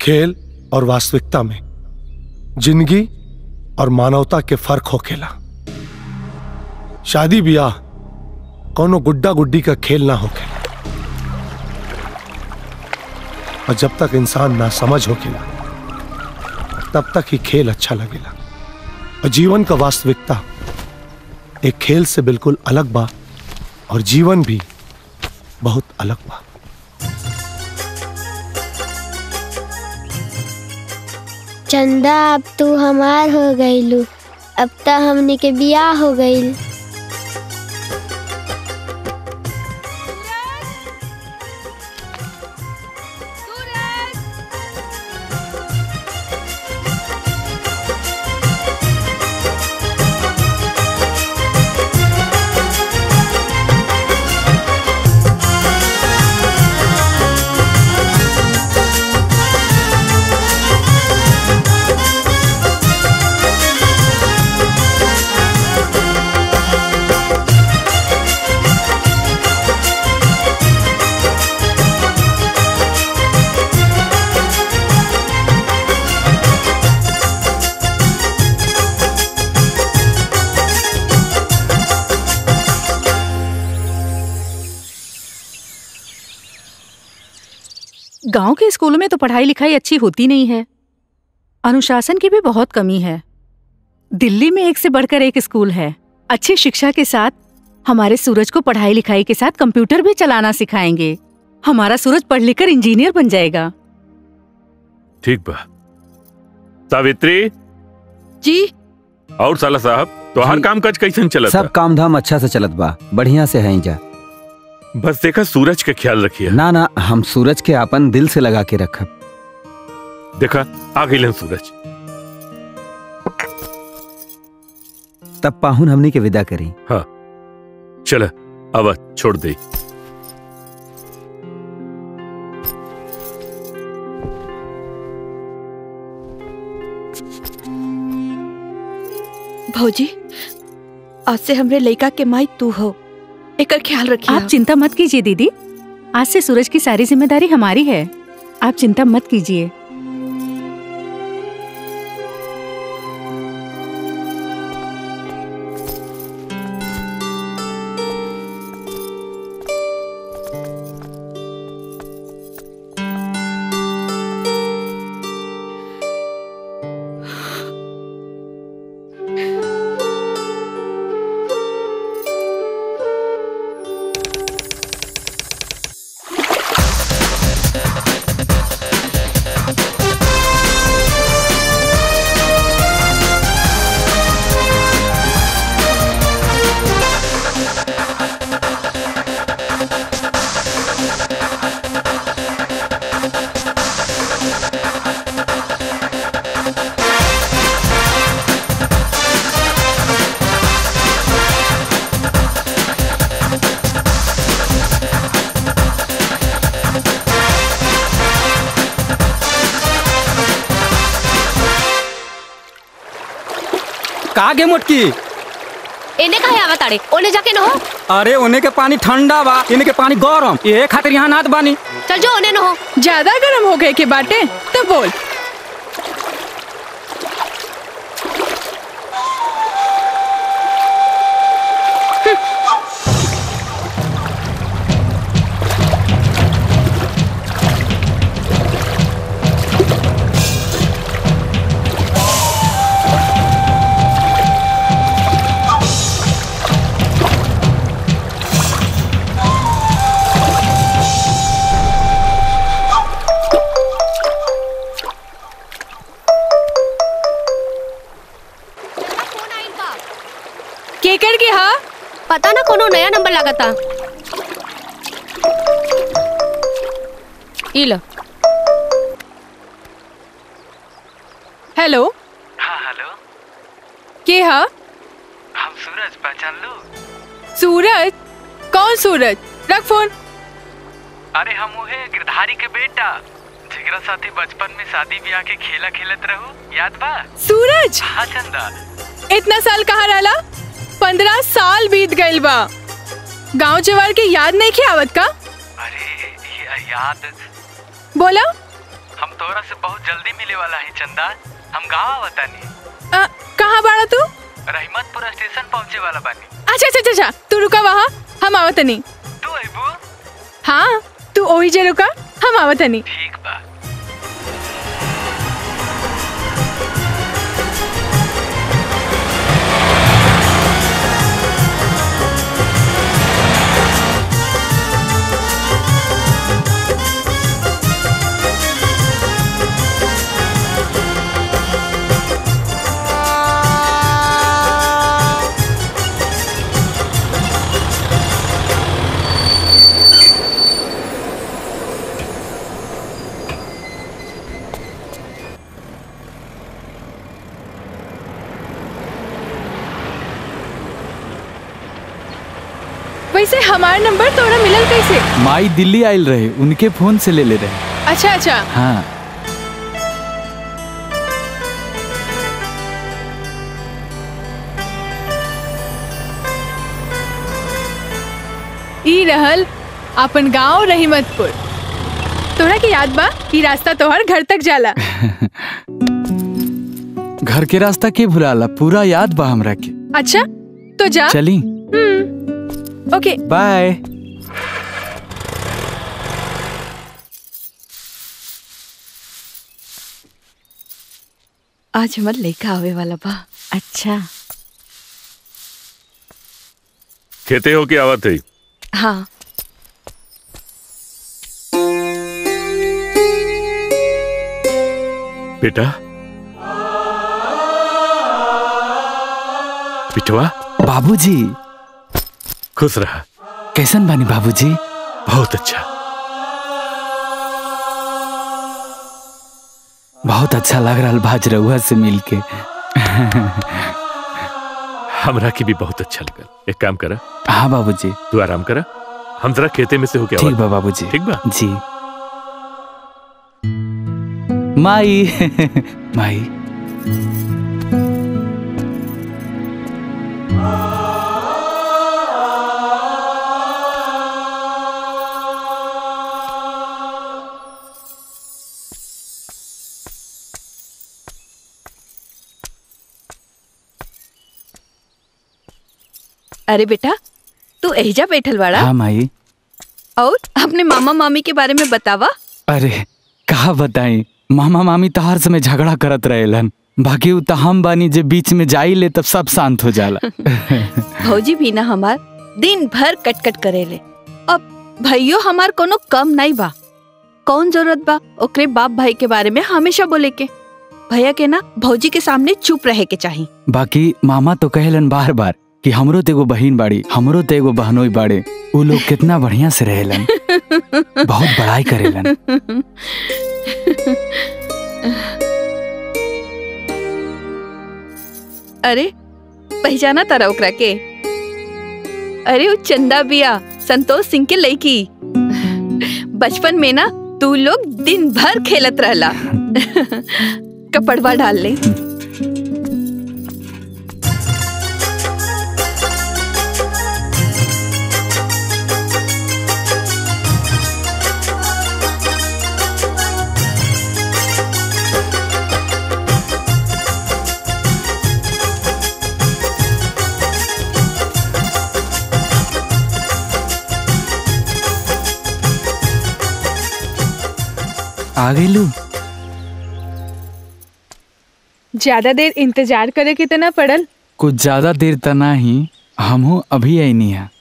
खेल और वास्तविकता में जिंदगी और मानवता के फर्क होखेला शादी ब्याह कोनो गुड्डा गुड्डी का खेल ना होखेला और जब तक इंसान ना समझ होखेला तब तक ही खेल अच्छा लगेला और जीवन का वास्तविकता एक खेल से बिल्कुल अलग बा और जीवन भी बहुत अलग बा चंदा अब तू हमार हो गईलू अब त हमनी के बियाह हो गईल गांव के स्कूलों में तो पढ़ाई लिखाई अच्छी होती नहीं है अनुशासन की भी बहुत कमी है दिल्ली में एक से बढ़कर एक स्कूल है अच्छी शिक्षा के साथ हमारे सूरज को पढ़ाई लिखाई के साथ कंप्यूटर भी चलाना सिखाएंगे हमारा सूरज पढ़ लिख कर इंजीनियर बन जाएगा ठीक बा सावित्री जी और साला साहब तोहार जी। काम काज कैसन चलत सब काम धाम अच्छा से चलत बा बढ़िया से है जा बा? बस देखा सूरज का ख्याल रखिए ना ना हम सूरज के अपन दिल से लगा के रखब देखा आ गई सूरज तब पाहुन हमनी के विदा करी चल अब छोड़ दे भौजी आज से हमरे लइका के माई तू हो एकर ख्याल रखिए आप चिंता मत कीजिए दीदी आज से सूरज की सारी जिम्मेदारी हमारी है आप चिंता मत कीजिए का गे मोटकी एने काहे आवत ताड़े ओने जाके न हो अरे ओने के पानी ठंडा बा इने के पानी गरम ये खातिर यहाँ नात बानी चल जो ओने न हो ज्यादा गर्म हो गए के बाटे तो बोल फोन आइल बा केकर के हा पता ना कोनो नया नंबर लागता ई लो हेलो हाँ हेलो के हा हम सूरज पहचान लो सूरज कौन सूरज रख फोन अरे हम उहे गिरधारी के बेटा जिगरा साथी बचपन में शादी ब्याह के खेला खेलत रहू याद बा सूरज हाँ चंदा इतना साल कहाँ रहला पंद्रह साल बीत गइल बा गांव जवार के याद नहीं के आवत का अरे ये याद बोला हम तोरा से बहुत जल्दी मिले वाला है चंदा हम गाँव आवतानी अ, कहाँ बाड़ा तू रहीमतपुर स्टेशन पहुँचे वाला बानी अच्छा अच्छा अच्छा, अच्छा तू रुका वहाँ हम आवतनी तू अबू हाँ तू ओही जे रुका हम आवतनी ठीक बा वैसे हमारा नंबर तोरा मिलल कैसे माई दिल्ली आयल रहे उनके फोन से ले ले रहे अच्छा अच्छा हाँ ई रहल अपन गांव रहीमतपुर तोरा के याद बा ई रास्ता तोहर घर तक जाला घर के रास्ता के भुलाला पूरा याद बा हमरा के अच्छा तो जा चली हम्म ओके बाय आज हमार लड़का आवे वाला बा अच्छा खेते हो कि आवत है हाँ बेटा पिटवा बाबूजी खुश रहा कैसन बानी बाबूजी बहुत अच्छा बहुत अच्छा लग रहा भाज रउआ से मिलके हमरा की भी बहुत अच्छा लगा एक काम करा हाँ बाबूजी तू आराम करा हम जरा खेते में से हो क्या ठीक बा बाबूजी ठीक बा जी माई माई अरे बेटा तू एहिजा बैठल बाड़ा हाँ माई और अपने मामा मामी के बारे में बतावा अरे कहा बताई मामा मामी तो हर समय झगड़ा करत रहेलन बाकी उ तो हम बानी जे बीच में जाई ले तब सब शांत हो जाला भौजी भी ना हमार दिन भर कटकट करेले अब भैयो हमार कोनो कम नहीं बा कौन जरूरत बा ओकरे बाप भाई के बारे में हमेशा बोले के भैया के ना भौजी के सामने चुप रहे के चाही बाकी मामा तो कहेलन बार बार कि हमरो तो एगो बहिन बाड़ी हमरो तो एगो बहनोई बाड़े उ लोग कितना बढ़िया से रहेलन बहुत बड़ाई करेलन अरे पहचाना तारा ओकरा के अरे वो चंदा बिया संतोष सिंह के लड़की बचपन में ना तू लोग दिन भर खेलत रहला कपड़वा डाल ले आ गईलू ज्यादा देर इंतजार करे के तना पड़ल कुछ ज्यादा देर त नाही हमहू अभी आईनी है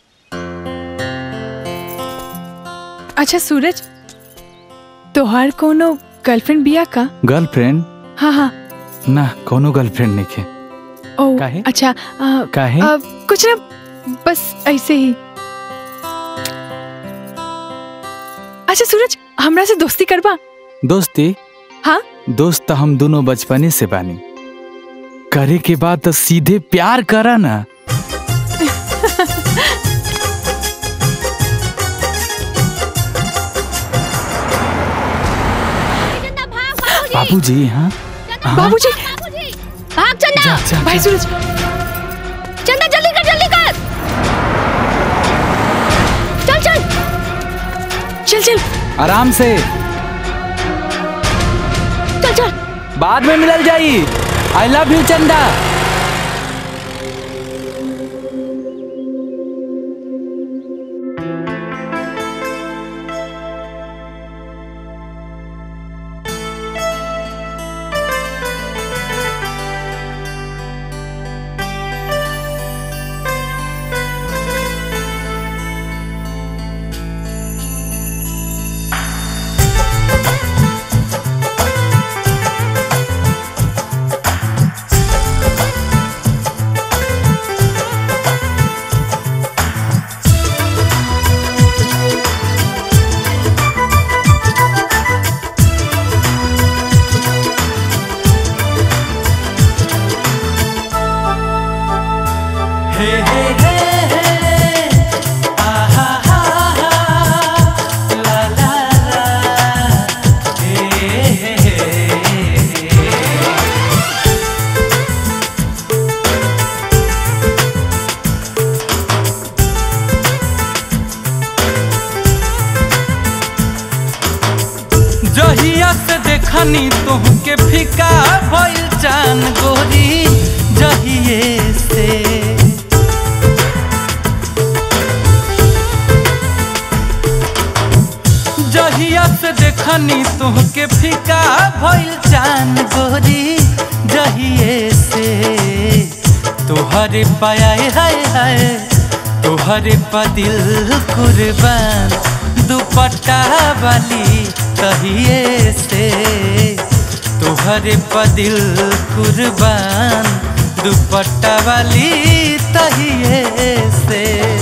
अच्छा सूरज तोहार कोनो गर्लफ्रेंड बिया का गर्लफ्रेंड हाँ हाँ ना कोनो गर्लफ्रेंड नहीं के ओ काहे? अच्छा आ, काहे? आ, कुछ ना बस ऐसे ही अच्छा सूरज हमरा से दोस्ती करबा दोस्ती हाँ दोस्त तो हम दोनों बचपने से बानी करे के बाद तो सीधे प्यार करा ना बाबूजी हाँ हाँ? बाबूजी भाग चंदा जा, जा, भाई जा। सूरज चंदा जल्दी कर जल्दी कर चल चल चल चल आराम से बाद में मिलल जाई आई लव यू चंदा जहिया से देखनी तुहके फिका भइल चान गोरी जहिए से जहिया से देखनी तुहके फिका भइल चान गोरी जहिए से तोहरे पाया हाय हाय तोहरे पा दिल कुर्बान दुपट्टा वाली तहिए से तोहरे पा दिल कुर्बान दुपट्टा वाली तहिए से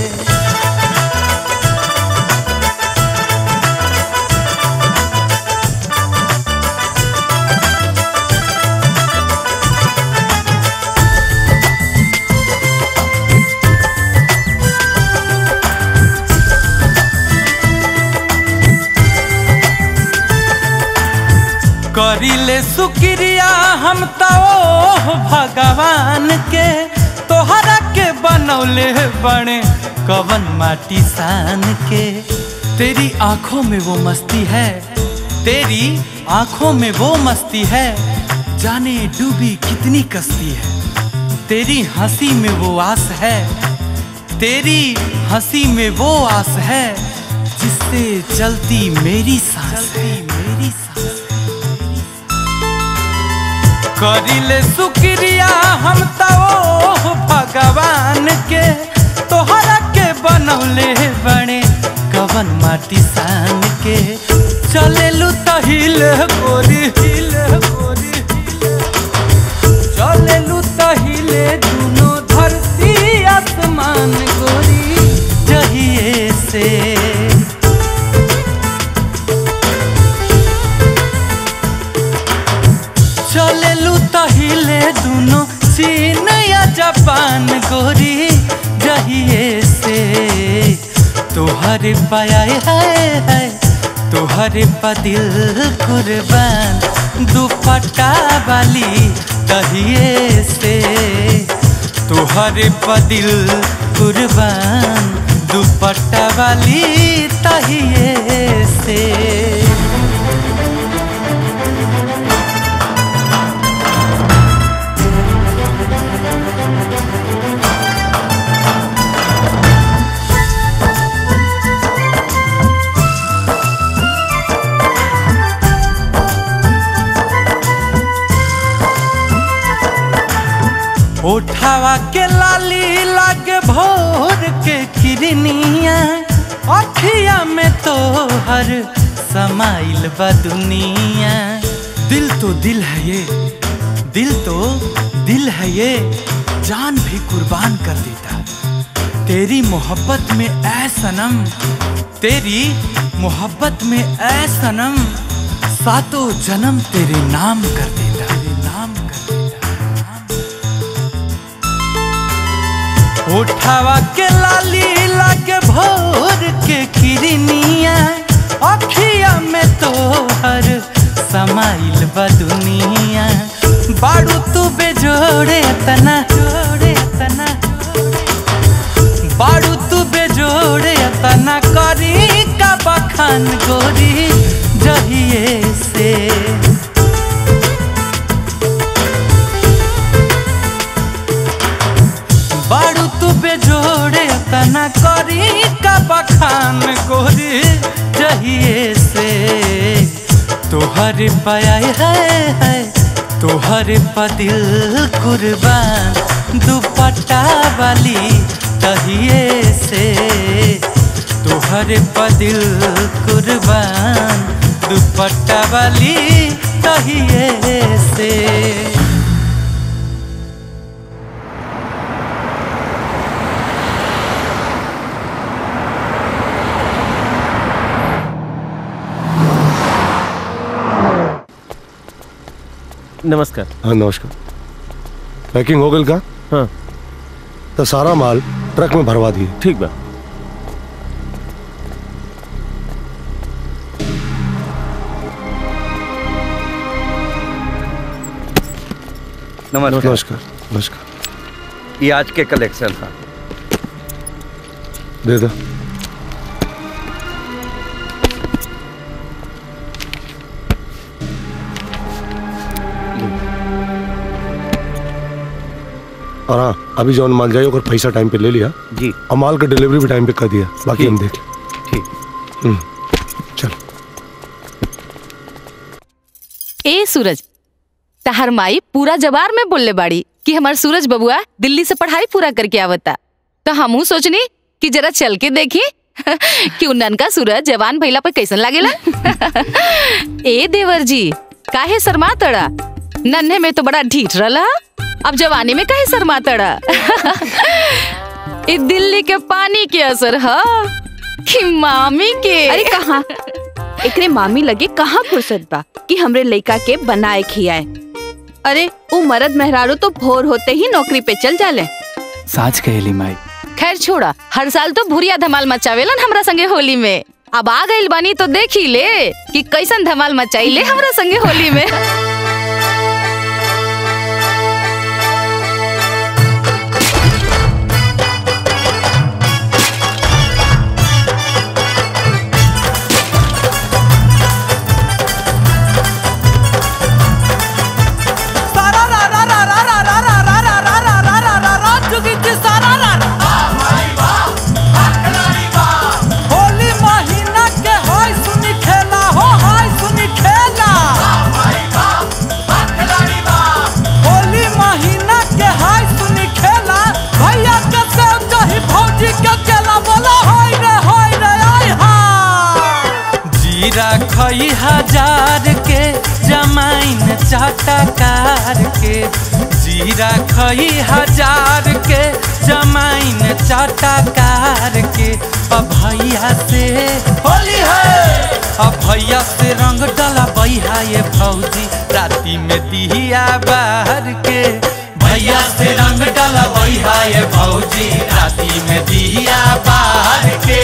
करिले शुक्रिया हम तो भगवान के तोहरा के बनौले बने कवन माटी सान के तेरी आंखों में वो मस्ती है तेरी आंखों में वो मस्ती है जाने डूबी कितनी कस्ती है तेरी हंसी में वो आस है तेरी हंसी में वो आस है जिससे चलती मेरी सांस है मेरी सांस करिले शुक्रिया हम तो भगवान के तोहरा के बनौले बने कवन माटी सान के चलेलू तहिल गोरी हिल गोरी चलेलू तहिले दुनो धरती आसमान गोरी जहिए से चलेलू तहिले दुनो चीन या जापान गोरी जहिए से तोहरे पाया है है तोहरे पा दिल कुर्बान दुपट्टा वाली तहिए से तोहरे पा दिल कुर्बान दुपट्टा वाली तहिए से उठावा के लाली लागे भोर के किरनिया अखिया में तो हर समाइल बा दुनिया दिल तो दिल है ये दिल तो दिल है ये जान भी कुर्बान कर देता तेरी मोहब्बत में ऐ सनम तेरी मोहब्बत में ऐ सनम सातों जन्म तेरे नाम कर देता तेरे नाम कर उठावा के लाली लागे भोर के किरनिया अखिया में तो हर समाइल बा दुनिया बाड़ू तू बेजोड़े तना जोड़े तना बाड़ू तू बेजोड़े तना करी का बखान गोरी जहिए से का बखान गोरी जहिए से तोहर पाया है, है तोहर पा दिल कुर्बान दुपट्टा वाली तहिए से तोहर पा दिल कुर्बान दुपट्टा वाली तहिए से नमस्कार हाँ नमस्कार पैकिंग हो गई का हाँ तो सारा माल ट्रक में भरवा दिए ठीक बा नमस्कार नमस्कार नमस्कार ये आज के कलेक्शन था दे दो और हाँ अभी जौन माल जाए ओकर पैसा टाइम पे ले लिया जी और माल का डिलीवरी भी टाइम पे कर दिया बाकी हम देख ठीक हम्म, चल ए सूरज तहर माई पूरा जवार में बोलले बाड़ी कि हमार सूरज बबुआ दिल्ली से पढ़ाई पूरा करके आवता तो हमहू सोचनी कि जरा चल के देखी कि उ ननका सूरज जवान भइला पे कैसन लागेला ए देवर जी काहे शर्मा तड़ा नन्हे में तो बड़ा ढीठ रहा अब जवानी में काहे शर्मा तड़ा ई दिल्ली के पानी के असर ह कि मामी के अरे कहाँ एकरे मामी लगे कहाँ फुर्सत बा कि हमरे लइका के बनाए खियाए अरे उ मरद मेहरारू तो भोर होते ही नौकरी पे चल जाले साच कहेली माई खैर छोड़ा हर साल तो भुरिया धमाल मचावेलन हमरा संगे होली में अब आ गइल बानी तो देखी ले कि कैसन धमाल मचाई ले हमरा संगे होली में होली महीना के होय सुनी खेला हो होय सुनी खेला होली महीना के होय सुनी खेला भैया के संग कही भौजी के केला बोला होय रे होय रे आय हा जीरा खई हजार के जमाइन चाटकार के जीरा खई हजार के जमाइन चाटकार के अब भैया से होली है अब भैया से रंग डला बैहा ये भौजी राती में दिया बाहर के भैया से रंग डला बैहा ये भौजी राती में दिया बाहर के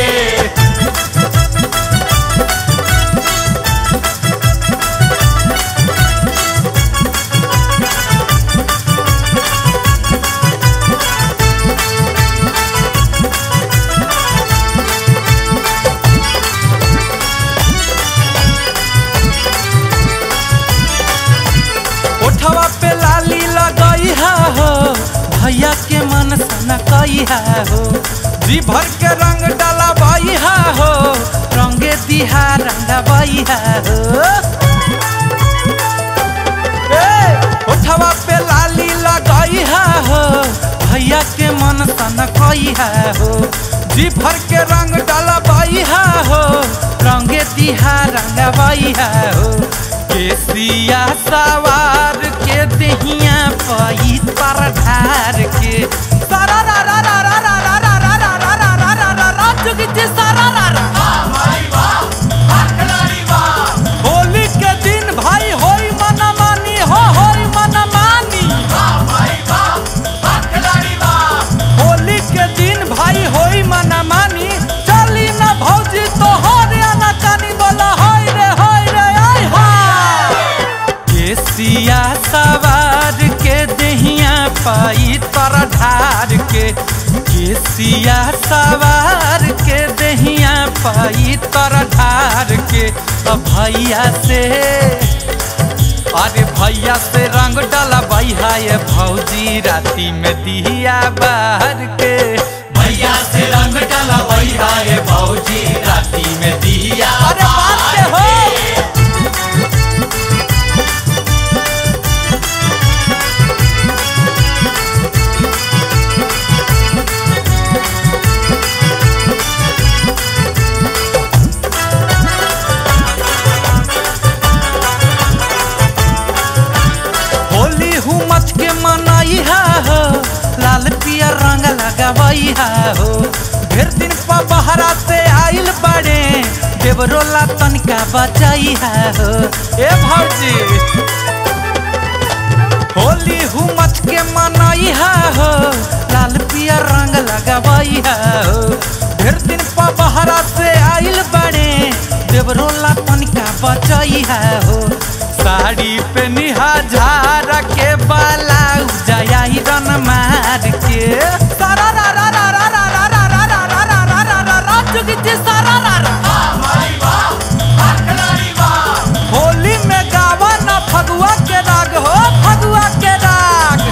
ओठवा पे लाली लगई है हो भैया के मन सन कई है हो जी भर के रंग डाला बई है हो रंगे दिहा रंग बई है हो ए, ओठवा पे लाली लगई है हो भैया के मन सन कई है हो जी भर के रंग डाला बई है हो रंगे दिहा रंग बई है हो केसिया सवार के दहिया पई पर ढार के सारा रा रा रा रा रा रा रा रा रा रा रा रा रा रा रा चुकी जी सारा रा रा होली के दिन भाई होई मन मानी हो होई मन मानी होली के दिन भाई होई मन मानी चली ना भौजी तो हो रे ना कानी बोला होय रे होय रे आय हा केसिया सवार के दहिया पाई तर ढार के केसिया सवार के दहिया पाई तर ढार के अब भैया से अरे भैया से रंग डाला भैया ये भौजी राती में दिया बाहर के भैया से रंग डाला भैया है भौजी राती में दिया अरे बात से हो होली हुमच के मनाई हा हो लाल पिया रंग लगावई हा हो ढेर दिन पा बहरा से आइल बड़े देवरोला तनिका बचाई हा हो ए भौजी होली हुमच के मनाई हा हो लाल पिया रंग लगावई हा हो ढेर दिन पा बहरा से आइल बड़े देवरोला तनिका बचाई हा हो साड़ी पे निहाजार के बालाऊ जयाई रन मार के सारा रा रा रा रा रा रा रा रा रा रा रा रा रा रा रा चुकी जी सारा रा रा होली में गावा ना फगुआ के राग हो फगुआ के राग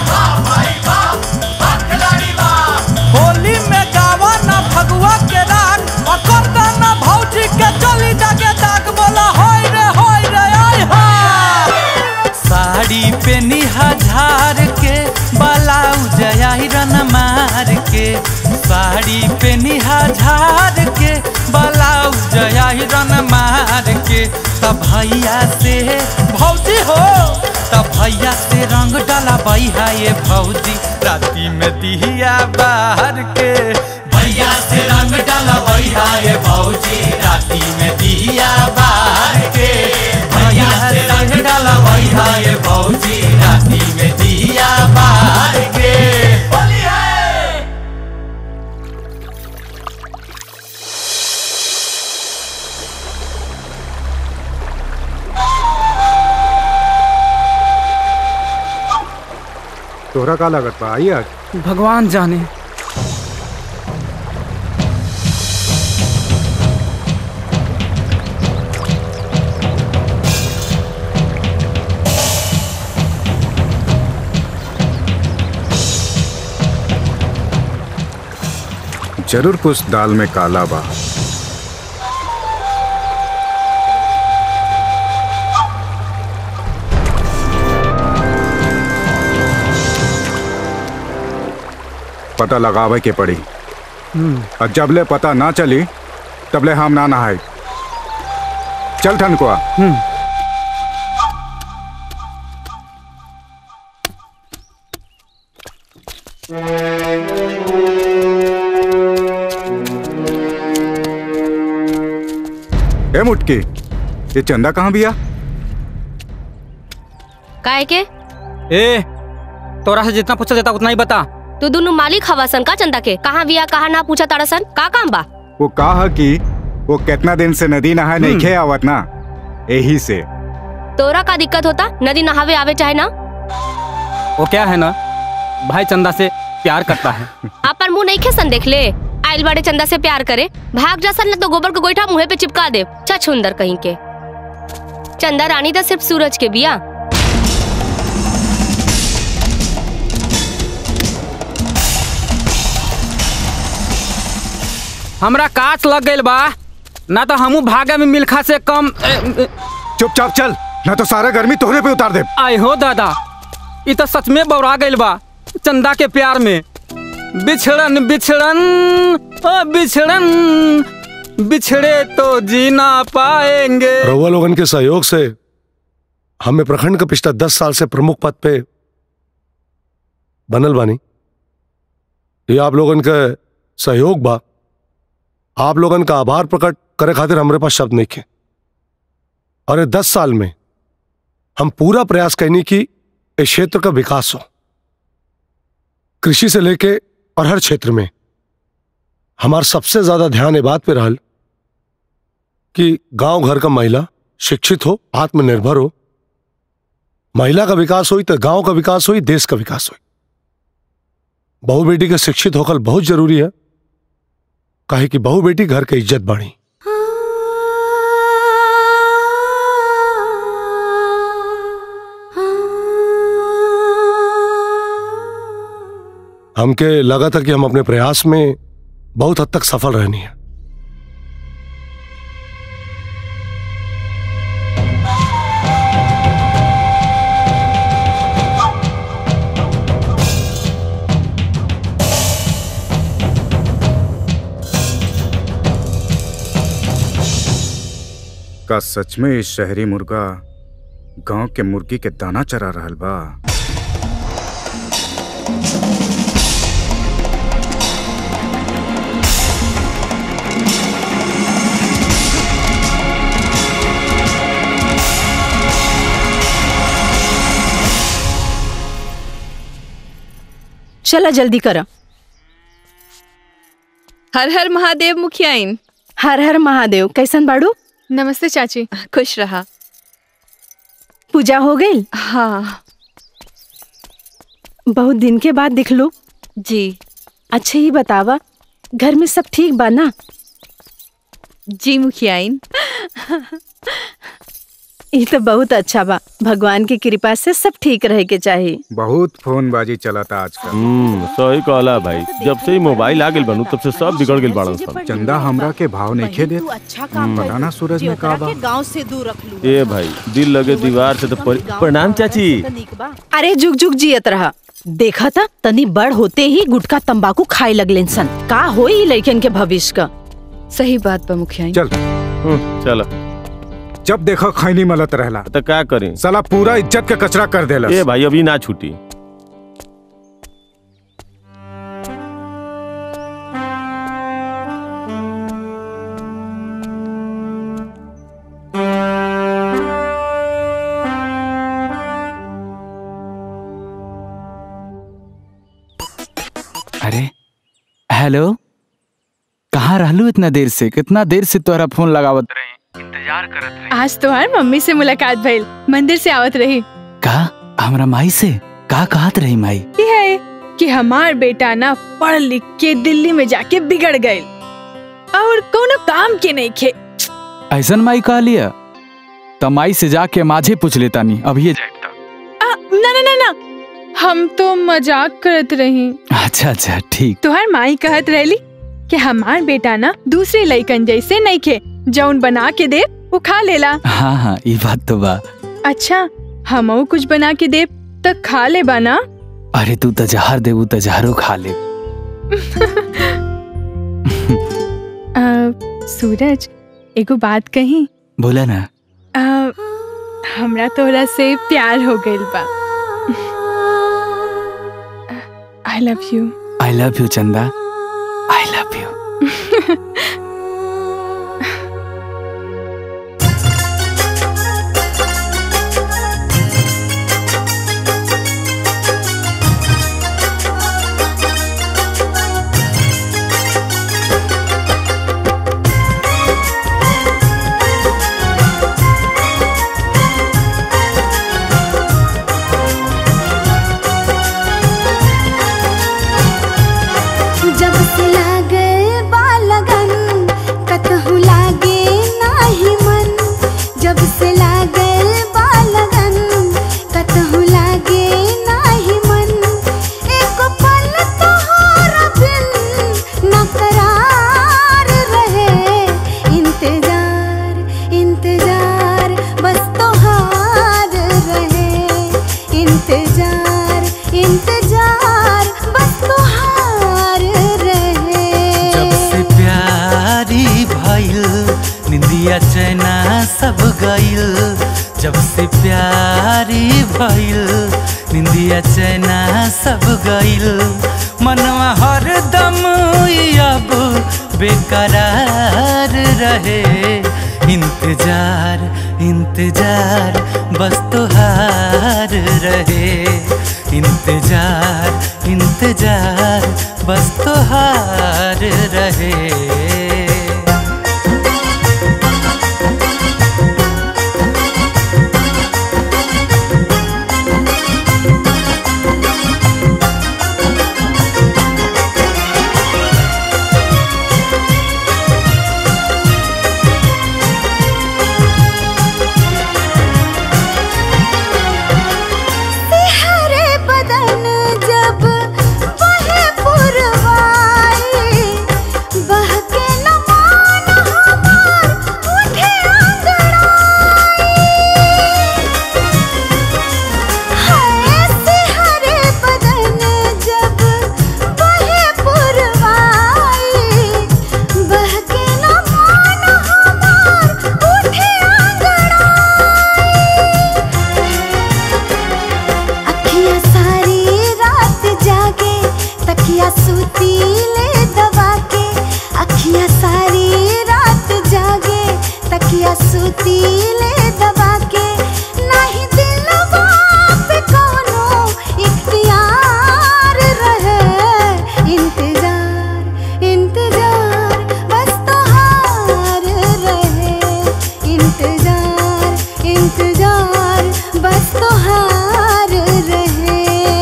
होली में गावा ना फगुआ के राग और करदा ना भौजी के चली जाके दाग बोला होय रे होय रे आय हा साड़ी पे निहाजार के ब्लाउज आयरन मार के साड़ी पे निहाजार के ब्लाउज आयरन मार के तब भैया से भौजी हो तब भैया से रंग डाला भैया ये भौजी राती में दिया बाहर के भैया से रंग डाला भैया ये भौजी राती में दिया बाहर के भैया से रंग डाला भैया ये भौजी राती में दिया बाहर के होली है तोहरा का लागत बा आई आज भगवान जाने जरूर कुछ दाल में काला बा पता लगावे के पड़ी और जबले पता ना चली तबले हम ना नहाए चल ठनकुआ ए मुटकी ये चंदा कहाँ बिया काहे के ए तोरा से जितना पूछा जाता उतना ही बता तू दोनों मालिक हवा सन का चंदा के कहाँ बिया कहाँ ना पूछा तारा सन का काम बा वो कहा कि वो कितना दिन से नदी नहाए नहीं खे आवत ना यही से तोरा का दिक्कत होता नदी नहावे आवे चाहे ना वो क्या है ना भाई चंदा से प्यार करता है अपन मुंह नहीं खेसन देख ले आइल बड़े चंदा से प्यार करे भाग जा सन न तो गोबर का गोईठा मुंह पे चिपका दे छछुंदर कहीं के चंदा रानी तो सिर्फ सूरज के बिया हमरा काच लग गइल बा ना तो हमू भागे में मिल्खा से कम चुपचाप चल ना तो सारा गर्मी तोहरे पे उतार दे आय हो दादा ई तो सच में बौरा गइल बा चंदा के प्यार में बिछड़न बिछड़न ओ बिछड़न बिछड़े तो जीना पाएंगे रउआ लोगन के सहयोग से हमें प्रखंड का पिछला दस साल से प्रमुख पद पे बनल बानी ये आप लोगन का सहयोग बा आप लोगन का आभार प्रकट करे खातिर हमरे पास शब्द नहीं खे और ये दस साल में हम पूरा प्रयास करनी की इस क्षेत्र का विकास हो कृषि से लेके और हर क्षेत्र में हमारा सबसे ज्यादा ध्यान ये बात पे रहल कि गांव घर का महिला शिक्षित हो आत्मनिर्भर हो महिला का विकास हुई तो गांव का विकास हुई देश का विकास हुई बहु बेटी का शिक्षित होकर बहुत जरूरी है काहे कि बहु बेटी घर के इज्जत बढ़ी हमके लगा था कि हम अपने प्रयास में बहुत हद तक सफल रहनी है का सच में इस शहरी मुर्गा गांव के मुर्गी के दाना चरा रहल बा चला जल्दी करा हर हर महादेव मुखियाइन हर हर महादेव कैसन बाड़ू नमस्ते चाची खुश रहा पूजा हो गई हाँ बहुत दिन के बाद दिख लो जी अच्छा ही बतावा घर में सब ठीक बा ना जी मुखियाइन ये तो बहुत अच्छा बा भगवान की कृपा से सब ठीक रहे के चाहिए बहुत फोनबाजी चलता आजकल हम्म सही कहला भाई जब से ही मोबाइल आ गेल बनू तब से सब बिगड़ गेल बाड़न सन चंदा हमरा के भाव नहीं खे देत अच्छा काम पता ना सूरज में का बा गांव से दूर रख लू ए भाई दिल लगे दीवार से तो परि- प्रणाम चाची अरे जुग जुग जियत रहा देखा था तनी बड़ होते ही गुटखा तंबाकू खाए लगले सन का होई लड़कन के भविष्य का सही बात बा मुखिया चल चल जब देखो खैनी मलत रहला तो का करें साला पूरा इज्जत का कचरा कर देला ए भाई अभी ना छूटी अरे हेलो कहाँ रहलू इतना देर से कितना देर से तोहरा फोन लगावत इंतजार करत रही आज तुम्हार मम्मी से मुलाकात भइल मंदिर से आवत रही का हमरा माई से का कहत रही माई ये है कि हमार बेटा ना पढ़ लिख के दिल्ली में जाके बिगड़ गए और कोनो काम के नहीं खे ऐसन माई कह लिया त माई से जाके माझे पूछ लेता नी अब ये आ, ना ना ना ना हम तो मजाक करत रही अच्छा अच्छा ठीक तुहार माई कहत रहली कि हमार बेटा ना दूसरे लइकन जैसे नहीं खे जौन बना के दे वो खा लेला हाँ हाँ ये बात तो बा अच्छा हमऊ कुछ बना के दे तो खा ले बना अरे तू तो जहर देबू तो जहरो खा ले सूरज एगो बात कही बोला ना आ, हमरा तोरा से प्यार हो गइल बा I love you I love you Chanda I love you जब से लागल बा लगन कतहु लागे नाही मन जब से लागल बा लगन कतहु लागे नाही मन एको पल तोहरा बिन न करार रहे इंतजार इंतजार बस तोहार रहे इंतजार इंतजार बस तोहार रहे जब से प्यारी भइल निंदिया चैना सब गइल जब से प्यारी भइल निंदिया चैना सब गइल मनवा हरदम ई अब बेकरार रहे इंतजार इंतजार बस तोहार रहे इंतजार इंतजार बस तोहार रहे सिहरे बदन जब बहे पुरवाई बहके रतिया सुतीले दबा के नहीं दिलवा पे कोनो इख्तियार रहे इंतजार इंतजार बस तोहार रहे इंतजार इंतजार बस तोहार रहे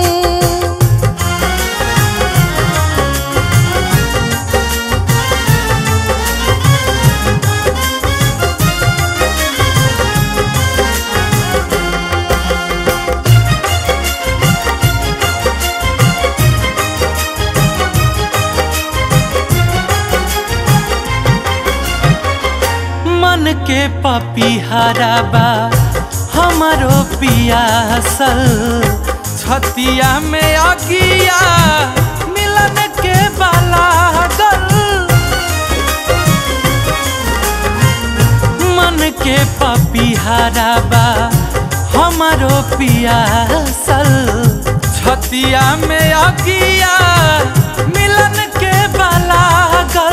मन के पपीहारा बा हमारो पियासल छतिया में अगिया मिलन के बालागल मन के पपीहारा बा हमारो पियासल छतिया में अगिया मिलन के बालागल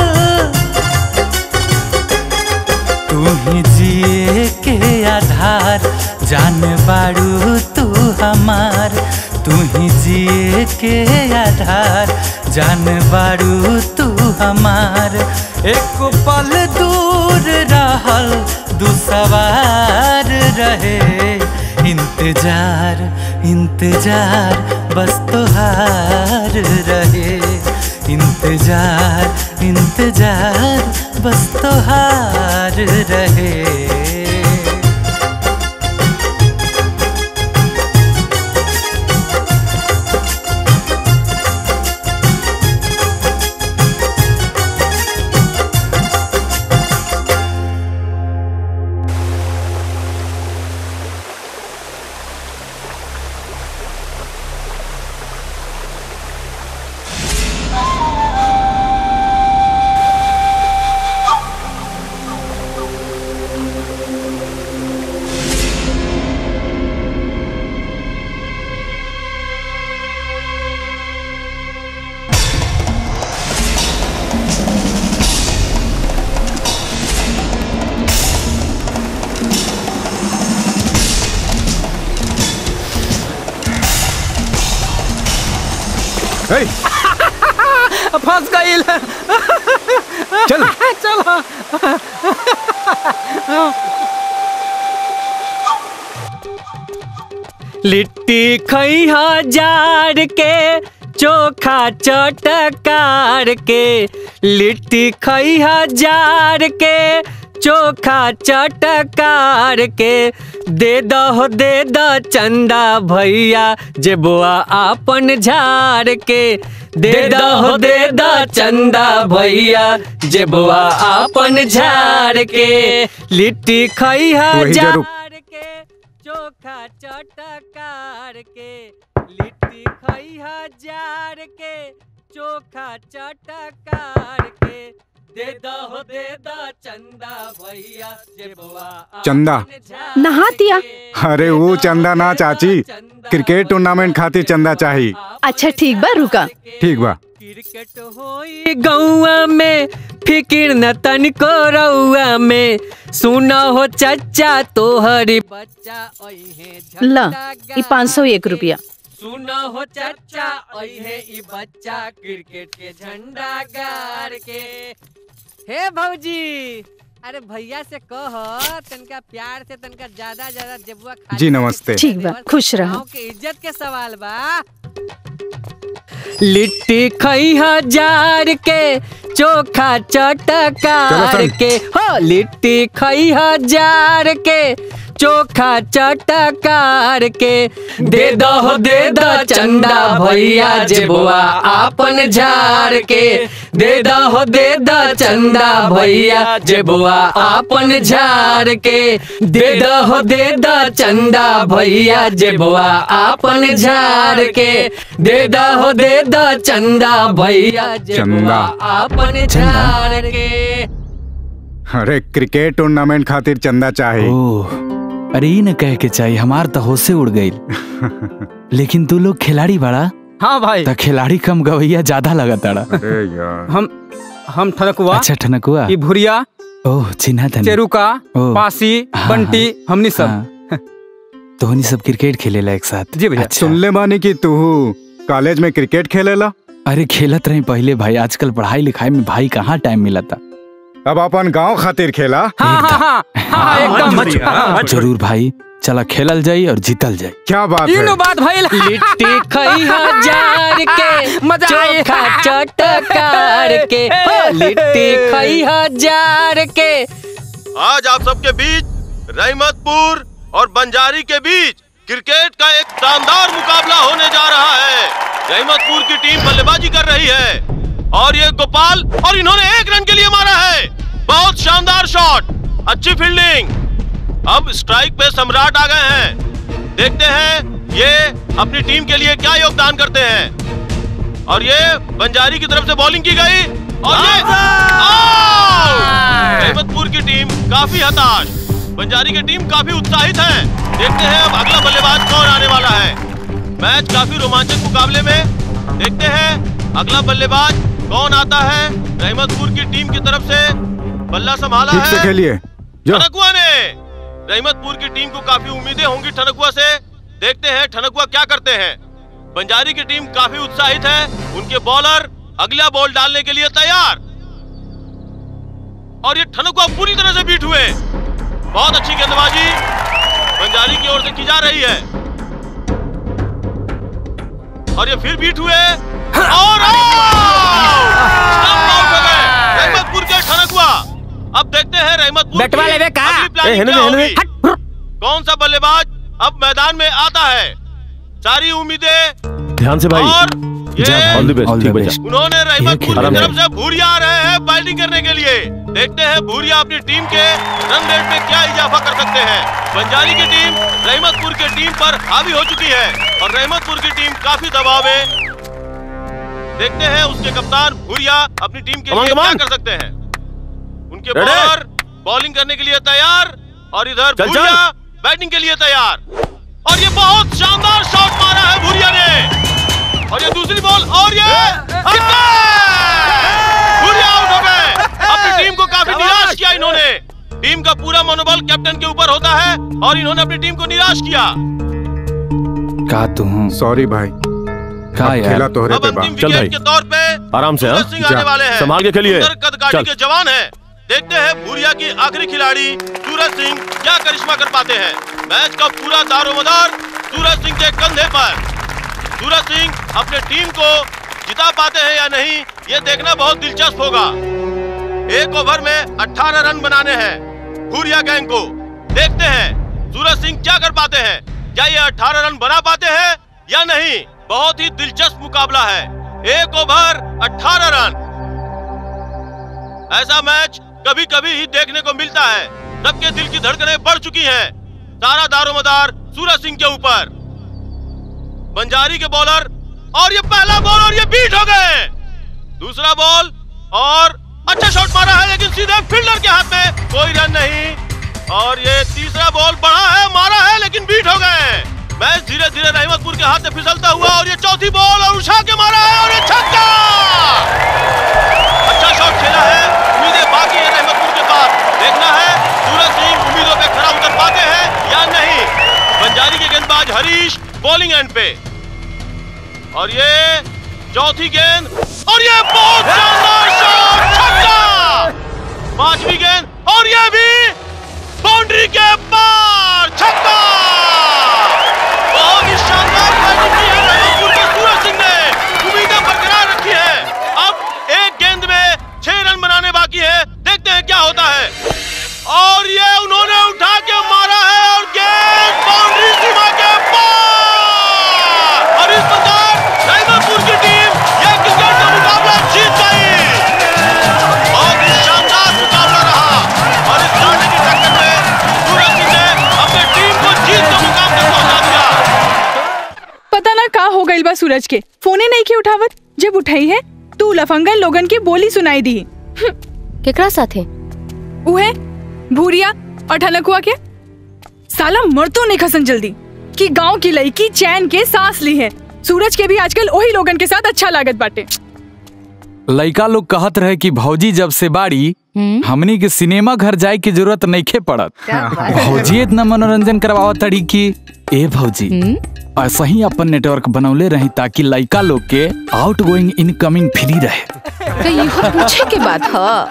तू ही जिए के आधार जान बाड़ू तू हमार तू ही जिए के आधार जान बाड़ू तू हमार एक पल दूर रहल दू सवार रहे इंतजार इंतजार बस तोहार रहे इंतजार इंतजार बस तोहार रहे फंस गईल चल चलो लिट्टी खैहा जार के चोखा चटकार के लिट्टी खैहा जार के चोखा चटकार के दे दो दे दो चंदा भैया जे बुआ आपन झाड़ के दे दो दे दो चंदा भैया जे बुआ आपन झाड़ के लिट्टी खैहा वही जार जरूर चोखा चटकार के लिट्टी खैहा जार के चोखा चटकार के दे दो दे दो चंदा भैया जे बुआ चंदा नहा दिया अरे वो चंदा ना चाची क्रिकेट टूर्नामेंट खातिर चंदा चाही अच्छा ठीक बा रुका ठीक बा गौआ में फिकिर न तनिको रउआ में सुना हो चच्चा तोहरी बच्चा ओहे ला ई पाँच सौ एक रुपया सुना हो चच्चा ओहे ई बच्चा क्रिकेट के झंडा गाड़ के हे भौजी अरे भैया से कह तनका प्यार से तनका ज्यादा ज्यादा जेबुआ खा जी नमस्ते ठीक बा खुश रहो गाँव के इज्जत के सवाल बा लिट्टी खैहा जार के चोखा चटकार के हो लिट्टी खैहा जार के चोखा चटकार के दे दो दे दो चंदा भैया जे बुआ आपन झाड़ के दे दो दे दो चंदा भैया जे बुआ आपन झाड़ के दे दो दे दो चंदा भैया जे बुआ आपन झाड़ के दे दो दे दो चंदा भैया जे बुआ चंदा। आपन झाड़ के अरे क्रिकेट टूर्नामेंट खातिर चंदा चाही ओह अरे ई न कह के चाहिए हमार तो होशे उड़ गई लेकिन तू लोग खिलाड़ी बड़ा हाँ भाई तो खिलाड़ी कम गवैया ज्यादा लगा ताड़ा अरे यार हम हम ठनकुआ अच्छा ठनकुआ ई भुरिया ओह चिन्हा था चेरुका पासी बंटी हमनी सब तो हमनी सब क्रिकेट खेलेला एक साथ जी भैया सुन ले मानी कि तू कॉलेज में क्रिकेट खेलेला अरे खेलत रही पहले भाई आजकल पढ़ाई लिखाई में भाई कहाँ टाइम मिला था अब अपन गांव खातिर खेला हाँ हाँ हाँ हाँ एकदम हाँ। जरूर भाई चला खेलल जाई और जीतल जाई क्या बात इनो बात भाई लिट्टी खई हजार के मजा आए। चोखा चटकार के हो, लिट्टी खई हजार के आज आप सबके बीच रहमतपुर और बंजारी के बीच क्रिकेट का एक शानदार मुकाबला होने जा रहा है रहमतपुर की टीम बल्लेबाजी कर रही है और ये गोपाल और इन्होंने एक रन के लिए मारा है बहुत शानदार शॉट अच्छी फील्डिंग अब स्ट्राइक पे सम्राट आ गए हैं देखते हैं ये अपनी टीम के लिए क्या योगदान करते हैं और ये बंजारी की तरफ से बॉलिंग की गई और ये आउट! रहमतपुर की टीम काफी हताश बंजारी की टीम काफी उत्साहित है देखते हैं अब अगला बल्लेबाज कौन आने वाला है मैच काफी रोमांचक मुकाबले में देखते हैं अगला बल्लेबाज कौन आता है रहमतपुर की टीम की तरफ से बल्ला संभाला ठीक से है खेलिए जो ठनकुआ ने रहमतपुर की टीम को काफी उम्मीदें होंगी ठनकुआ से देखते हैं ठनकुआ क्या करते हैं बंजारी की टीम काफी उत्साहित है उनके बॉलर अगला बॉल डालने के लिए तैयार और ये ठनकुआ पूरी तरह से बीट हुए बहुत अच्छी गेंदबाजी बंजारी की ओर से की जा रही है और ये फिर बीट हुए और स्टंप आउट हो गए रहमतपुर के ठनकुआ अब देखते हैं रहमतपुर बैट वाले की वे कहाँ? अगली प्लानिंग ए, हेने क्या दे, हेने होगी कौन सा बल्लेबाज अब मैदान में आता है सारी उम्मीदें ध्यान से भाई और ये ऑल द बेस्ट ठीक बचा उन्होंने रहमतपुर की आराम से। तरफ से भूरिया आ रहे हैं बैटिंग करने के लिए देखते हैं भूरिया अपनी टीम के रन रेट में क्या इजाफा कर सकते हैं बंजारी की टीम रहमतपुर की टीम पर हावी हो चुकी है और रहमतपुर की टीम काफी दबाव में देखते हैं उसके कप्तान भूरिया अपनी टीम के Come on, लिए come क्या on. कर सकते हैं उनके Ready? बॉलर बॉलिंग करने के लिए तैयार और इधर चल, भूरिया बैटिंग के लिए तैयार और ये बहुत शानदार शॉट मारा है भूरिया ने और ये दूसरी बॉल और ये छक्का! भूरिया आउट हो गए अपनी टीम को काफी निराश किया इन्होंने टीम का पूरा मनोबल कैप्टन के ऊपर होता है और इन्होंने अपनी टीम को निराश किया का तू सॉरी भाई का अब यार खेला तोहरे पे बा चल भाई के तौर पे आराम से हाँ सूरज सिंह आने वाले हैं संभाल के खेलिए सुंदर कदकाठी चल के जवान हैं देखते हैं भूरिया की आखिरी खिलाड़ी सूरज सिंह क्या करिश्मा कर पाते हैं मैच का पूरा दारोमदार सूरज सिंह के कंधे पर सूरज सिंह अपने टीम को जिता पाते हैं या नहीं ये देखना बहुत दिलचस्प होगा एक ओवर में 18 रन बनाने हैं भूरिया गैंग को देखते हैं सूरज सिंह क्या कर पाते हैं क्या ये 18 रन बना पाते हैं या नहीं बहुत ही दिलचस्प मुकाबला है एक ओवर 18 रन ऐसा मैच कभी कभी ही देखने को मिलता है सबके दिल की धड़कनें बढ़ चुकी हैं सारा दारोमदार सूरज सिंह के ऊपर बंजारी के बॉलर और ये पहला बॉल और ये बीट हो गए दूसरा बॉल और अच्छा शॉट मारा है लेकिन सीधे फील्डर के हाथ में कोई रन नहीं और ये तीसरा बॉल बढ़ा है मारा है लेकिन बीट हो गए मैच धीरे धीरे रहमतपुर के हाथ से फिसलता हुआ और ये चौथी बॉल और उठा के मारा है और ये छक्का अच्छा शॉट खेला है उम्मीदें बाकी है रहमतपुर के पास देखना है सूरज सिंह उम्मीदों पे खरा उतर पाते हैं या नहीं बंजारी के गेंदबाज हरीश बॉलिंग एंड पे और ये चौथी गेंद और ये बहुत शानदार शॉट छक्का पांचवी गेंद और ये भी बाउंड्री के पार छक्का बहुत ही शानदार बैटिंग की है रहमतपुर के सूरज सिंह ने उम्मीदें बरकरार रखी है अब एक गेंद में छह रन बनाने बाकी है देखते हैं क्या होता है और ये उन्होंने उठा के मारा है और गेंद बाउंड्री सीमा के पार और इस प्रकार रहमतपुर की टीम ये क्रिकेट का मुकाबला जीत गई बहुत ही शानदार मुकाबला रहा और इस लड़ने की टक्कर में सूरज सिंह ने अपनी टीम को जीत के मुकाम तक पहुंचा दिया पता ना का हो गइल बा सूरज के फोने नहीं के उठावत जब उठाई है तू लफंगन लोगन की बोली सुनाई दी केकरा साथे उहे भूरिया और ठनकुआ के साला मर तो नहीं खसन जल्दी कि गांव की लड़की चैन के सांस ली है सूरज के भी आजकल वही लोगन के साथ अच्छा लागत बाटे लइका लोग कहत रहे कि भौजी जब से बाड़ी हमनी के सिनेमा घर जाए की जरूरत नइखे पड़त क्या बात है? भौजी इतना मनोरंजन करवावत तड़ी कि ए भौजी ऐसा ही अपन नेटवर्क बनौले रही ताकि लइका लोग के आउट गोइंग इनकमिंग फ्री रहे तो इहो पूछे के बात ह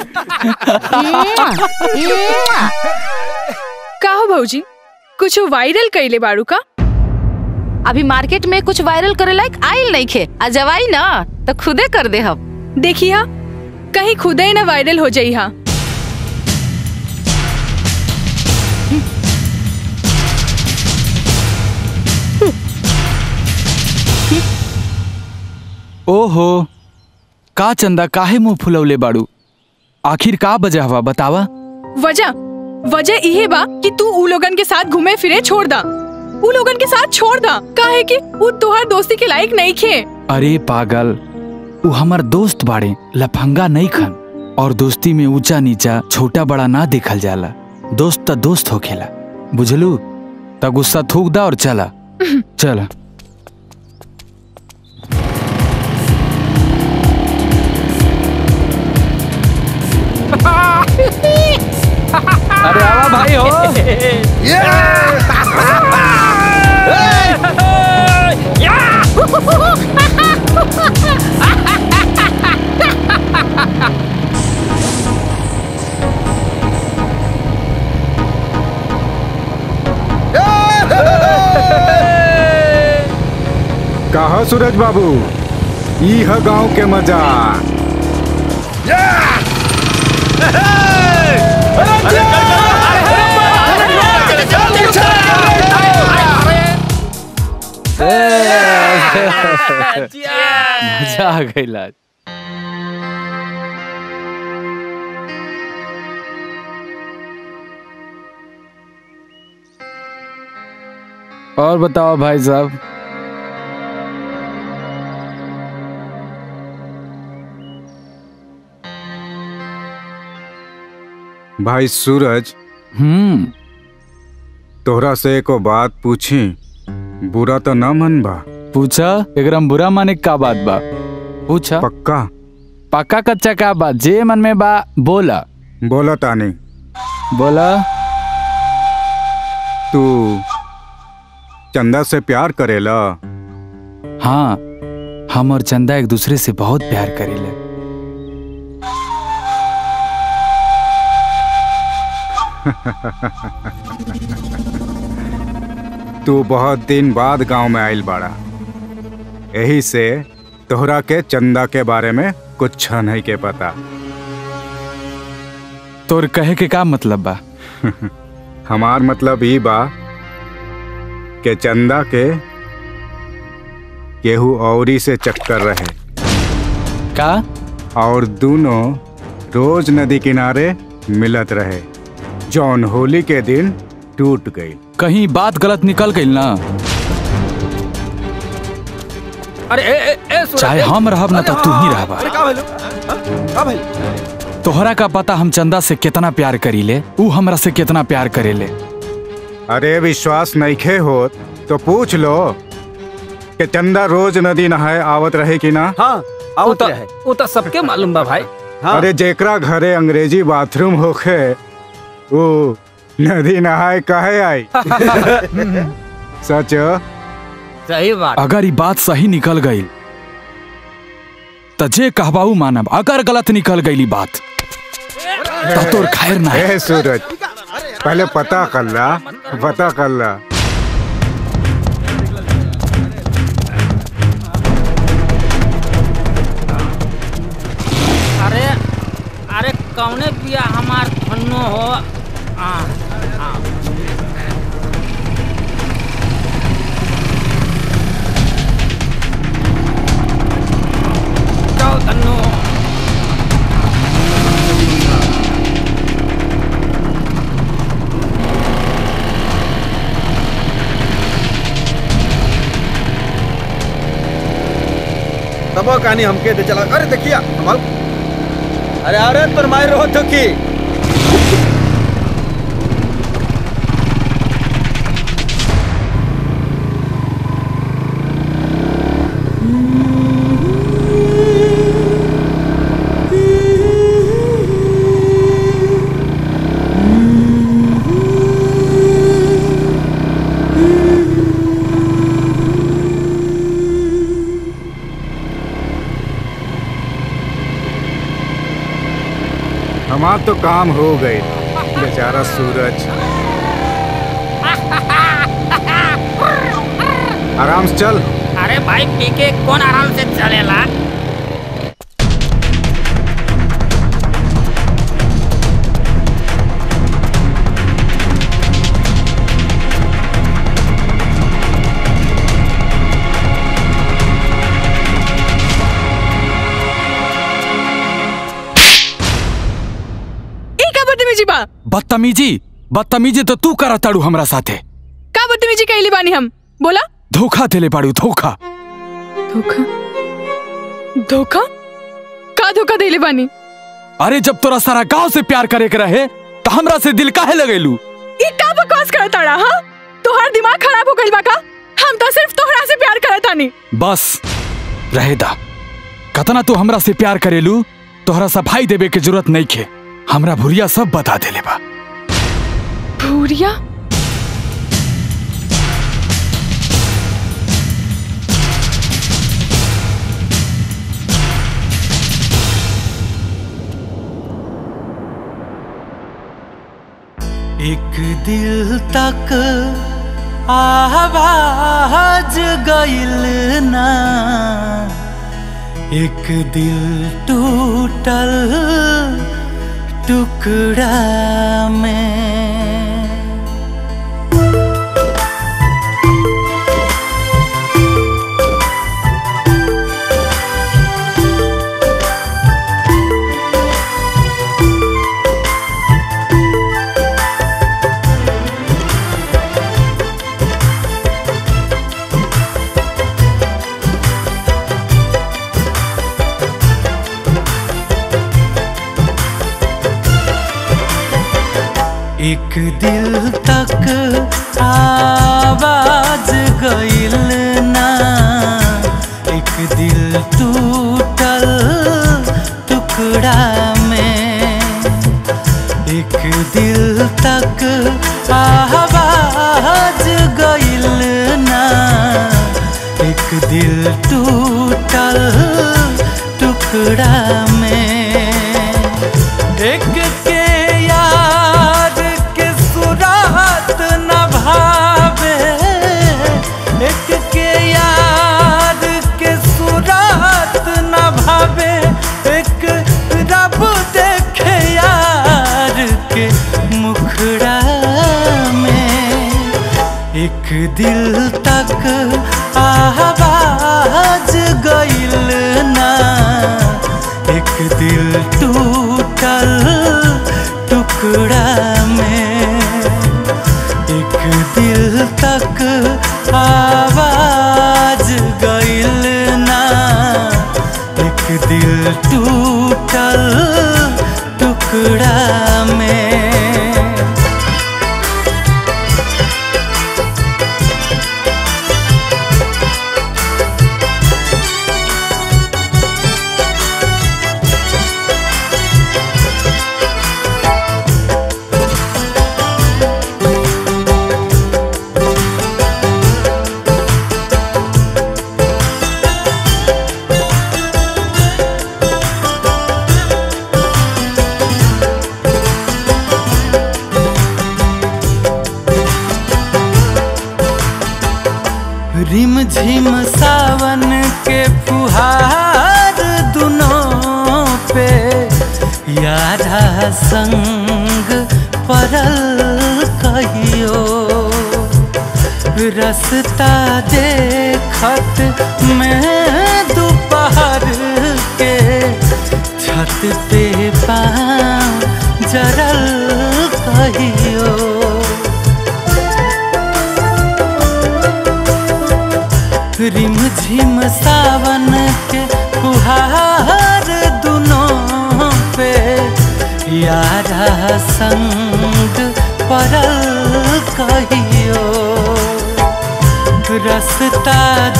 का हो भौजी कुछ वायरल कैले बाड़ू का अभी मार्केट में कुछ वायरल करे लायक आइल नहीं खे आ जब आई ना तो खुदे कर दे हम देखिए कहीं खुदे ना वायरल हो जाई हा ओहो का चंदा काहे मुंह फुलौले बाड़ू आखिर का बजा हवा बतावा वजह वजह इहे बा कि तू उ लोगन के साथ घूमे फिरे छोड़ दा उ लोगन के साथ छोड़ दा काहे कि उ तोहार दोस्ती के लायक नहीं खे अरे पागल उ हमर दोस्त बाड़े लफंगा नहीं खन और दोस्ती में ऊंचा नीचा छोटा बड़ा ना देखल जाला दोस्त त दोस्त होखेला बुझलू त गुस्सा थूक दा और चला चला अरे आवा भाई हो कहा सूरज बाबू ई है गांव के मजा मजा आ गई आज और बताओ भाई साहब भाई सूरज हम्म तोहरा से एको बात पूछी बुरा तो ना मन बा पूछा एकरा में बुरा माने का बात बा पूछा पक्का पक्का कच्चा का बात जे मन में बा बोला बोला तानी बोला तू चंदा से प्यार करेला हाँ हम और चंदा एक दूसरे से बहुत प्यार करेले तू बहुत दिन बाद गांव में आइल बाड़ा यही से तोहरा के चंदा के बारे में कुछ नहीं के पता तोर कहे के का मतलब बा हमार मतलब ई बा के चंदा के केहू औरी से चक्कर रहे का और दोनों रोज नदी किनारे मिलत रहे जौन होली के दिन टूट गई कहीं बात गलत निकल गई ना अरे ए, ए, ए, सूरज, चाहे ए, हम रहब ना तो अरे तू ही हाँ, रहबा अरे का भइल? हाँ, का भइल? तोहरा का पता हम चंदा से कितना प्यार करीले ऊ हमरा से कितना प्यार करेले अरे विश्वास नईखे होत तो पूछ लो कि चंदा रोज नदी नहाए आवत रहे कि ना हाँ आवत रहे वो तो सबके मालूम बा भाई अरे जेकरा घरे अंग्रेजी बाथरूम होखे वो नदी नहाए काहे आई सच सही बात अगर ये बात सही निकल गई तो जे कहबाऊ मानब अगर गलत निकल गई बात तो तोर खैर ना ए सूरज पहले पता कर ला पता कर ला अरे अरे कौने पिया हमार फन्नो हो आ, आ। जाओ धन्नो तब वो कहानी हमके दे चला अरे देखिए कमाल अरे अरे पर मार रहो तो की हमार तो काम हो गए बेचारा सूरज आराम से चल अरे भाई पी के कौन आराम से चलेला ई का बदतमीजी बा बदतमीजी बदतमीजी तो तू करा ताड़ू हमरा साथे का बदतमीजी कैली बानी हम बोला धोखा देले बाड़ू धोखा धोखा धोखा का धोखा देले बानी अरे जब तोरा सारा गांव से प्यार करे के रहे तो हमरा से दिल काहे लगेलू ई का बकवास करत ताड़ा हां तोहार दिमाग खराब हो गइल बा का हम तो सिर्फ तोहरा से प्यार करत तानी बस रहे दा कतना तू हमरा से प्यार करेलू तोहरा सफाई देवे के जरूरत नहीं खे हमरा भुरिया सब बता देले बा भूरिया एक दिल तक आवाज गइल ना एक दिल टूटल टुकड़ा में एक दिल तक आवाज गइल ना एक दिल टूटल टुकड़ा में एक दिल तक आवाज गइल ना एक दिल टूटल टुकड़ा में एक के याद के सुरात न भावे एक के याद के सुरात न भावे एक रब देखे यार के मुखड़ा में एक दिल तक आवाज गइल ना एक दिल टूटल टुकड़ा में एक दिल तक आवाज गइल ना एक दिल टूटल टुकड़ा में रिम झिम सावन के फुहार दुनों पे यारा संग परल कहियो रसता देखत मैं दोपहर के छत पे पाँव जरल कहियो रिम झिम सावन के फुहार दुनों पे यारा संग परल कहियो रसता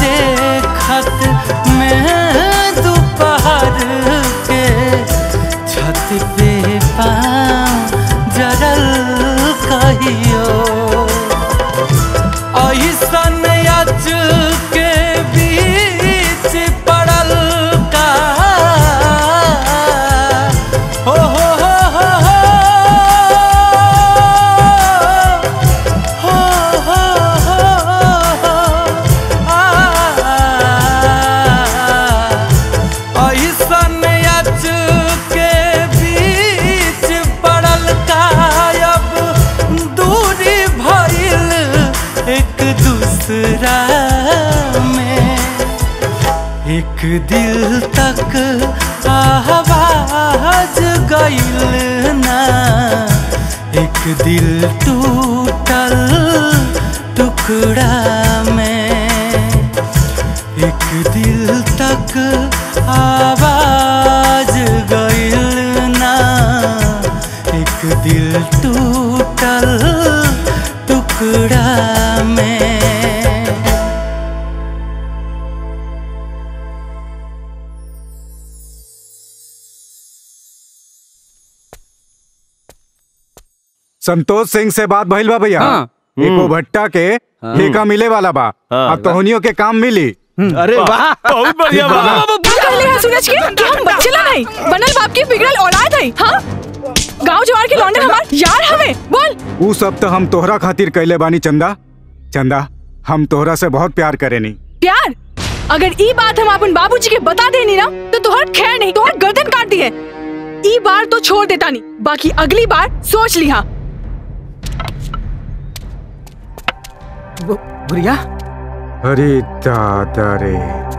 देखत मैं दोपहर के छत पे पाँव जरल कहियो ऐसन अच के बीच पड़ल का हो हो हो हो एक दिल टूटल टुकड़ा में एक दिल तक आवाज गइल ना एक दिल टूटल टुकड़ा में संतोष सिंह से बात भइल बा भैया हाँ। एको भट्टा के ठेका मिले वाला बा अब तोहनियों के काम मिली अरे वाह बहुत बढ़िया बा कहले हैं सूरज के कि हम बच्चे ला नहीं बनल बाप की बिगड़ल औलाद है हाँ गांव जवार के लौंडे हमार यार हमें बोल ऊ सब तो हम तोहरा खातिर कैले बानी चंदा चंदा हम तोहरा से बहुत प्यार करेनी प्यार अगर ई बात हम अपन बाबूजी के बता देनी ना तो तोहर खैर नहीं तोहर गर्दन काट दी है ई बार तो छोड़ देता नहीं बाकी अगली बार सोच लिहा बुढ़िया अरे दादा रे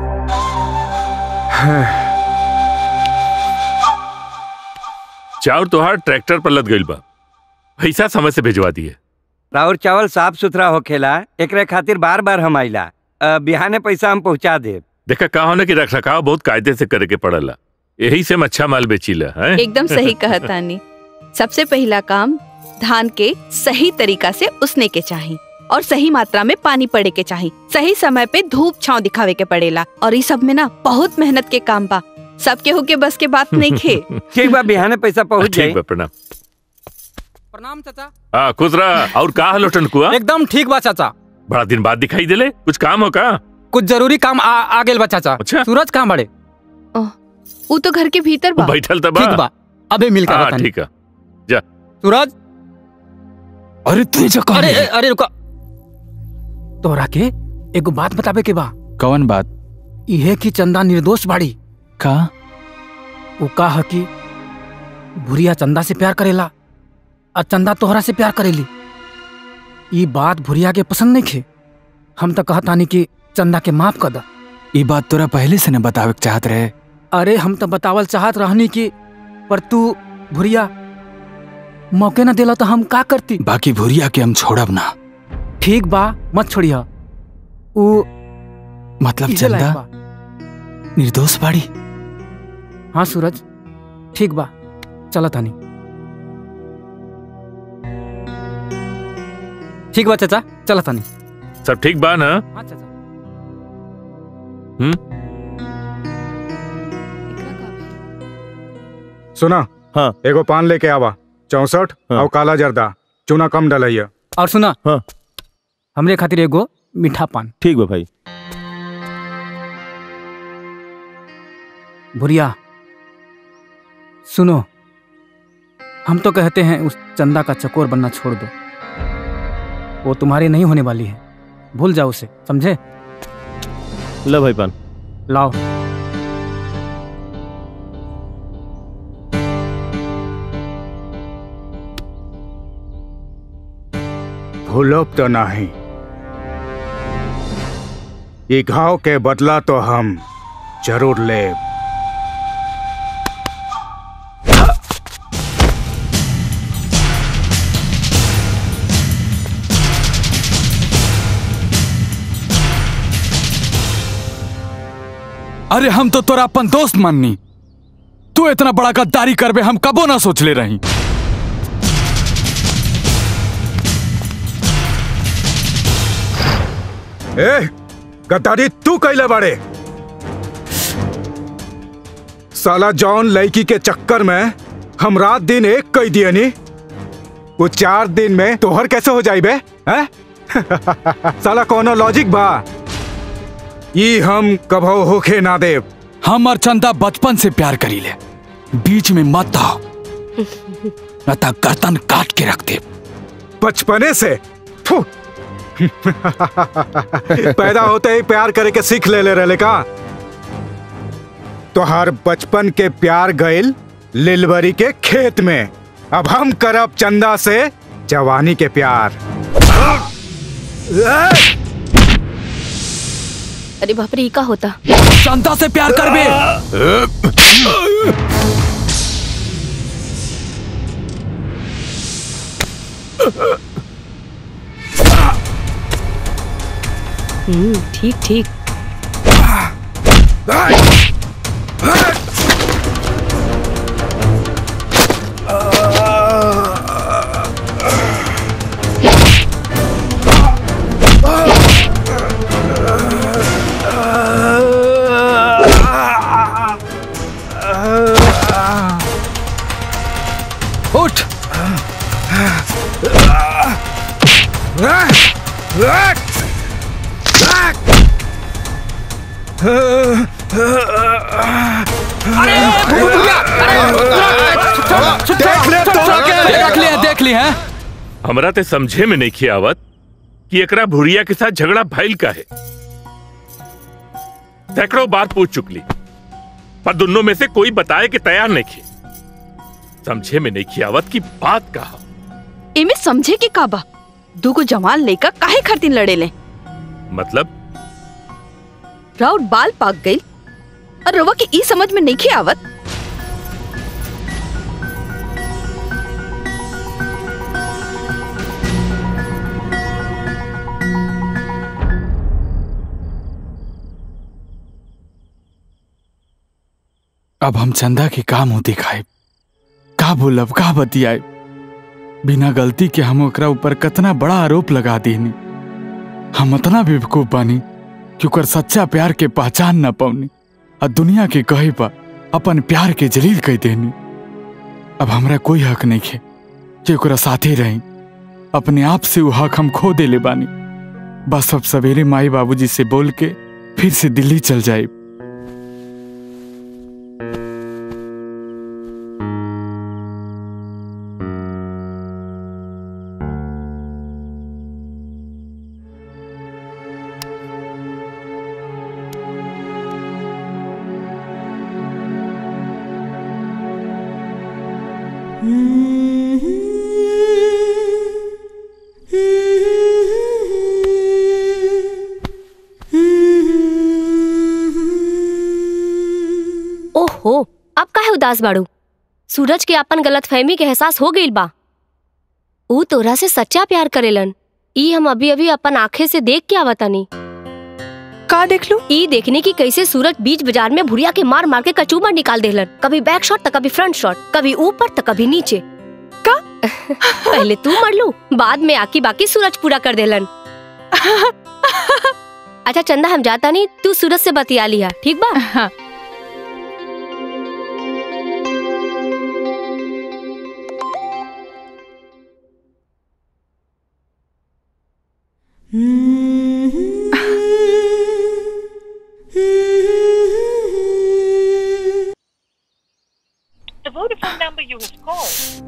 चाउर तोहार ट्रैक्टर पर लद गइल बा पैसा समय से भिजवा दिए राउर चावल साफ सुथरा होखेला एकरे खातिर बार बार हम आइला अ, बिहाने पैसा हम पहुंचा देब देखा का होने की रख रखाव बहुत कायदे से करे के पड़ला यही से हम अच्छा माल बेचीला हैं एकदम सही कहा तानी सबसे पहला काम धान के सही तरीका से उसने के चाही और सही मात्रा में पानी पड़े के चाही सही समय पे धूप छांव दिखावे के पड़ेला और इस सब में ना बहुत मेहनत के काम बा सबके हो के बस के बात नहीं खे ठीक बा बिहाने पैसा पहुंच ठीक जाई बा प्रणाम प्रणाम चाचा हाँ खुश रहा और का हलो टनकुआ एकदम ठीक बा चाचा बड़ा दिन बाद दिखाई दिले कुछ काम हो का कुछ जरूरी काम आ, आ गेल बा चाचा अच्छा सूरज कहाँ बड़े वो तो घर के भीतर बा बैठल त बा ठीक बा अबे मिल हाँ, कर ठीक है जा सूरज अरे तू जा अरे अरे, अरे रुका तोरा के एगो बात बताबे के बा कौन बात इहे की चंदा निर्दोष बाड़ी का वो का है कि भूरिया चंदा से प्यार करेला और चंदा तोहरा से प्यार करेली ई बात भूरिया के पसंद नहीं खे हम तो कहतानी कि चंदा के माफ कर दा ई बात तोरा पहले से न बतावे के चाहत रहे अरे हम तो बतावल चाहत रहनी कि पर तू भूरिया मौके न देला तो हम का करती बाकी भूरिया के हम छोड़ब ना ठीक बा मत छोड़िया ऊ मतलब इहे लायक चंदा बा। निर्दोष बाड़ी हाँ सूरज ठीक बा चला तानी ठीक बा चाचा चला तानी सब ठीक बा ना हाँ चाचा हम्म सुना हाँ एगो पान लेके आवा चौसठ और काला जर्दा चूना कम डलैया और सुना हाँ हमरे खातिर एगो मीठा पान ठीक बा भाई भुरिया सुनो हम तो कहते हैं उस चंदा का चकोर बनना छोड़ दो वो तुम्हारी नहीं होने वाली है भूल जाओ उसे समझे ला भाई पान लाओ भूलब तो नहीं ये घाव के बदला तो हम जरूर ले अरे हम तो तोरा अपन दोस्त माननी तू इतना बड़ा गद्दारी करबे हम कबो ना सोच ले रही ए गद्दारी तू कैले बड़े साला जॉन लड़की के चक्कर में हम रात दिन एक कई दिए नी वो चार दिन में तोहर कैसे हो जाई बे हैं? साला कोनो लॉजिक बा ई हम कभो होखे ना देव हम और चंदा बचपन से प्यार करी ले बीच में मत आओ न तो गर्दन काट के रख दे बचपने से थू। पैदा होते ही प्यार करे के सीख ले ले रहे का तो हर बचपन के प्यार गइल लिलवरी के खेत में अब हम करब चंदा से जवानी के प्यार अरे बाप रे ई का होता चंदा से प्यार करबे हम्म ठीक ठीक उठ देख ले देख लिए देख लिए हैं हमरा ते समझे में नहीं खियावत कि एकरा भुरिया के साथ झगड़ा भइल का है सैकड़ों बार पूछ चुकली पर दोनों में से कोई बताए कि तैयार नहीं खे समझे में नहीं खियावत की बात कहा इमे समझे के काबा दूगो जवान लेकर काहे खातिर लड़े ले मतलब राउत बाल पाक गई और रवा के ई समझ में नहीं आवत अब हम चंदा के काम हो दिखाए का बोलब का बतियाए बिना गलती के हम ओकरा ऊपर कतना बड़ा आरोप लगा दीनी हम इतना बेवकूफ बानी कि ओकर सच्चा प्यार के पहचान न पौनी आ दुनिया के कहे पर अपन प्यार के जलील कह देनी अब हमरा कोई हक नहीं है कि ओकरा साथे रही अपने आप से वो हक हम खो देले बानी बस अब सवेरे माई बाबूजी से बोल के फिर से दिल्ली चल जाए ओहो अब काहे उदास बाड़ू सूरज के अपन गलत फहमी के एहसास हो गईल बा ऊ तोरा से सच्चा प्यार करेलन ई हम अभी अभी अपन आंखें से देख के आवतानी का देख लू ई देखने की कैसे सूरज बीच बाजार में भुरिया के मार मार के कचूमर निकाल देलन कभी बैक शॉट तो कभी फ्रंट शॉट कभी ऊपर तो कभी नीचे का पहले तू मर लू बाद में आकी बाकी सूरज पूरा कर देलन अच्छा चंदा हम जाता नहीं तू सूरज से बतिया लिया ठीक बा हाँ। The Vodafone number you have called.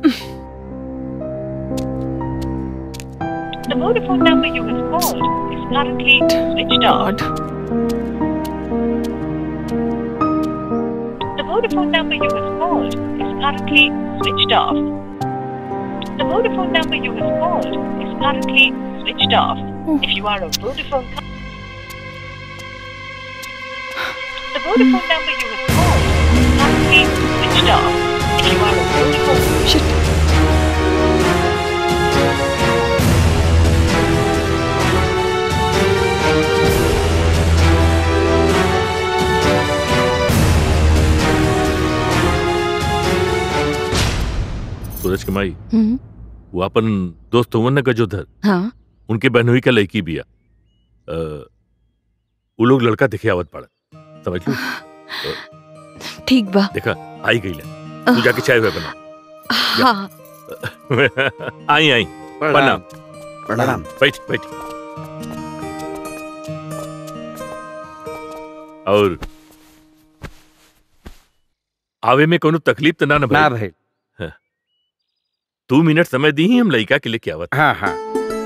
the Vodafone number you have called is currently switched off. The Vodafone number you have called is currently switched off. The Vodafone number you have called is currently switched off. If you are a Vodafone cu- The Vodafone number you have called is currently switched off. If you are a Vodafone Shit. सूरज के माई हम्म, वो अपन दोस्त हुवन न गजोधर हाँ उनके बहनोई का लड़की बिया अ, वो लोग लड़का दिखे आवत पड़ा समझ लो ठीक बा देखा आई गई ले तू जाके चाय हुए बना हाँ आई आई प्रणाम प्रणाम। बैठ बैठ और आवे में कोनो तकलीफ तो ना ना ना भाई हाँ। दो मिनट समय दी ही हम लड़का के लिए क्या आवत हाँ हाँ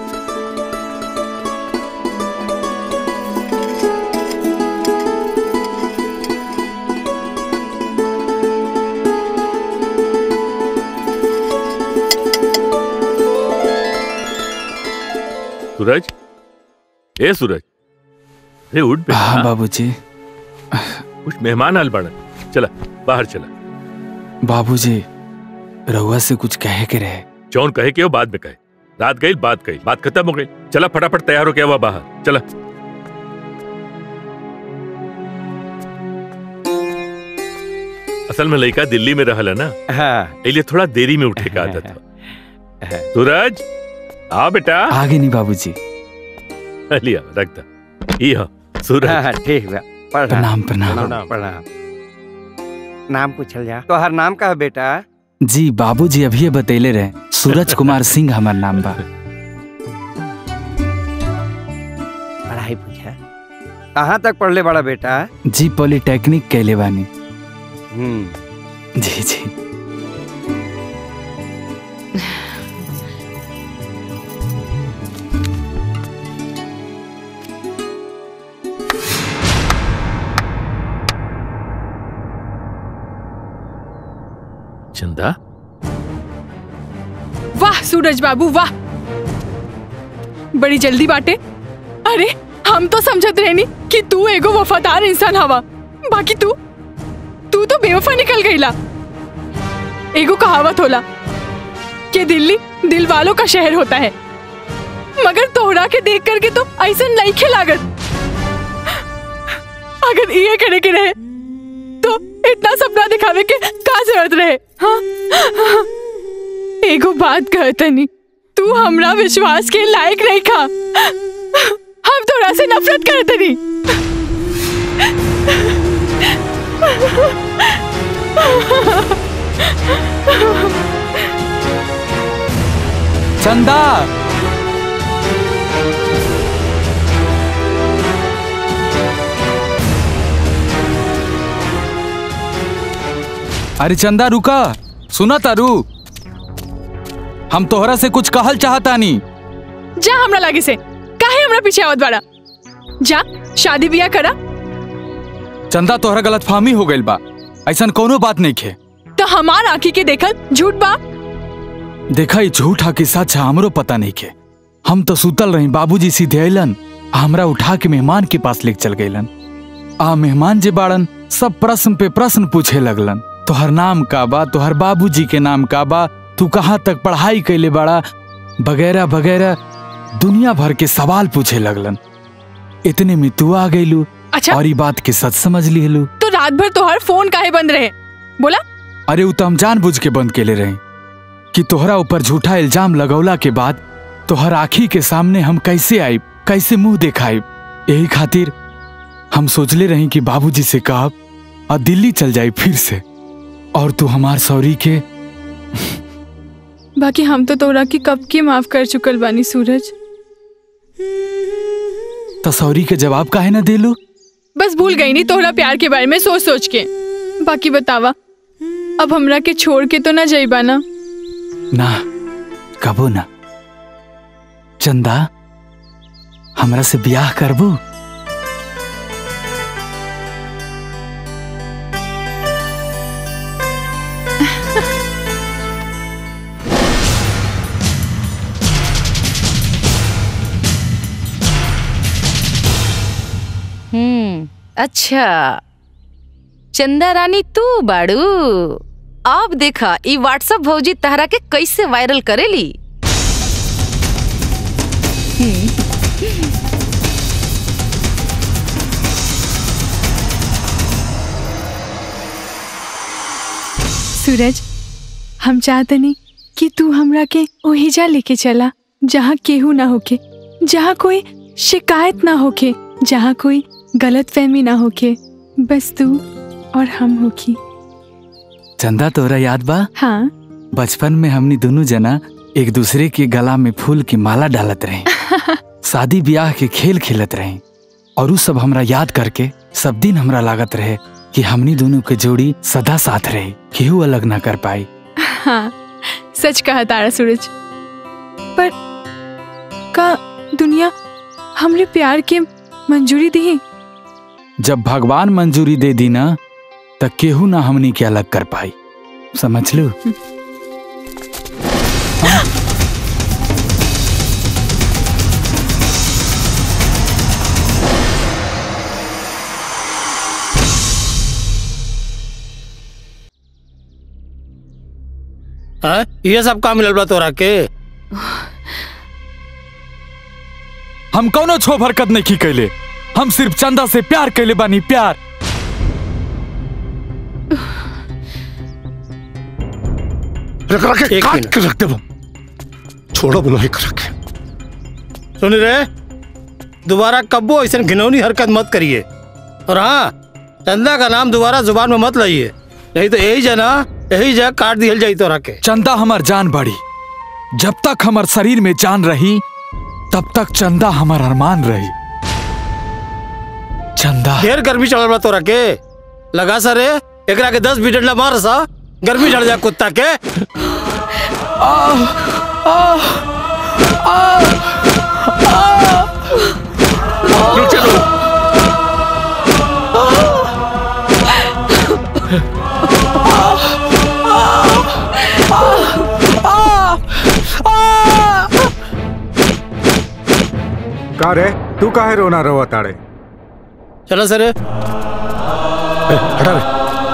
सूरज ए सूरज अरे उठ बे हाँ बाबूजी कुछ मेहमान आल बाड़न चला बाहर चला बाबूजी रहुआ से कुछ कहे के रहे जौन कहे के हो बाद में कहे रात गई बात गई बात खत्म हो गई चला फटाफट तैयार हो गया हुआ बाहर चला असल में लड़का दिल्ली में रहल है ना हाँ इसलिए थोड़ा देरी में उठे का आदत है सूरज आ बेटा आगे नहीं बाबूजी लिया रख दा ये सूरज हाँ, ठीक बा प्रणाम, प्रणाम। प्रणाम प्रणाम नाम पूछल जा तो हर नाम का है बेटा जी बाबूजी अभी बतैले रहे सूरज कुमार सिंह हमार नाम बा पढ़ाई पूछा कहाँ तक पढ़ले बड़ा बेटा जी पॉलिटेक्निक कैले बानी हम्म जी जी चंदा वाह सूरज बाबू वाह बड़ी जल्दी बाटे अरे हम तो समझत रहनी कि तू एगो वफादार इंसान हवा बाकी तू तू तो बेवफा निकल गईला एगो कहावत होला कि दिल्ली दिल वालों का शहर होता है मगर तोहरा के देख करके तो ऐसा नहीं लागत अगर ये करे के रहे तो इतना सपना दिखावे के का जरूरत रहे हाँ? एगो बात कहतनी तू हमरा विश्वास के लायक नहीं खा हम तोरा से नफरत करतनी चंदा अरे चंदा रुका सुना तारू हम तोहरा से कुछ कहल चाहतानी जा हमरा लागे से काहे हमरा पीछे आवत बाड़ा जा शादी बियाह करा चंदा तोहरा गलत फहमी हो गइल बा ऐसा कोनो बात नहीं खे तो हमार आंखी के देखल झूठ बा देखा ई झूठा के सच है हमरो पता नहीं के हम तो सुतल रही बाबूजी सीधे अलन हमरा उठा के मेहमान के पास लेके चल गईलन आ मेहमान जे बाड़न सब प्रश्न पे प्रश्न पूछे लगलन तोहर नाम का बा तोहर बाबूजी के नाम का बा तू कहाँ तक पढ़ाई कैले बाड़ा वगैरह वगैरह दुनिया भर के सवाल पूछे लगलन इतने में तू आ गईलू अच्छा। और ई बात के सच समझ लिहलू तो रात भर तोहर फोन काहे बंद रहे बोला अरे उ तो हम जानबूझ के बंद केले रहे कि तोहरा ऊपर झूठा इल्जाम लगौला के बाद तोहर आखी के सामने हम कैसे आइब कैसे मुंह देखाइब यही खातिर हम सोचले रही कि बाबूजी से कहब और दिल्ली चल जाई फिर से और तू हमार सौरी के बाकी हम तो तोरा की कब की माफ कर चुकल बानी सूरज तो सौरी के जवाब काहे ना देलू बस भूल गई नहीं तोहरा प्यार के बारे में सोच सोच के बाकी बतावा अब हमरा के छोड़ के तो ना जाइबा ना ना कबो ना चंदा हमरा से ब्याह करबू हम्म अच्छा चंदा रानी तू बाड़ू अब देखा ई व्हाट्सएप भौजी तहरा के कैसे वायरल करेली सूरज हम चाहतनी कि तू हमरा के ओहिजा लेके चला जहाँ केहू ना होके जहाँ कोई शिकायत ना होके जहाँ कोई गलत फहमी ना होके बस तू और हम होकी चंदा तोरा याद बा हाँ बचपन में हमनी दोनों जना एक दूसरे के गला में फूल की माला डालत रहे शादी ब्याह के खेल खेलत रहे और उ सब हमरा याद करके सब दिन हमरा लागत रहे कि हमनी दोनों के जोड़ी सदा साथ रहे केहू अलग ना कर पाई हाँ सच कहा तारा सूरज पर का दुनिया हमरे प्यार के मंजूरी दी जब भगवान मंजूरी दे दी ना त केहू ना हमनी के अलग कर पाई समझ लो हाँ? ये सब काम मिलल बा तोरा के हम कौनो छोभ हरकत नहीं की कैले हम सिर्फ चंदा से प्यार कैले बानी प्यार रख रखे काट के रख दे वो छोड़ो बोलो एक रखे सुन रे दोबारा कब्बो ऐसे घिनौनी हरकत मत करिए और हाँ चंदा का नाम दोबारा जुबान में मत लाइए नहीं तो यही जना यही जगह काट दिया जाई तो रखे चंदा हमार जान बढ़ी जब तक हमार शरीर में जान रही तब तक चंदा हमार अरमान रही चंदा ढेर गर्मी चढ़ल बा तो रखे लगा सरे एकरा के दस मिनट ला मार सा गर्मी चढ़ जा कुत्ता के का रे तू काहे रोना रहो ताड़े चलो सर हटा रे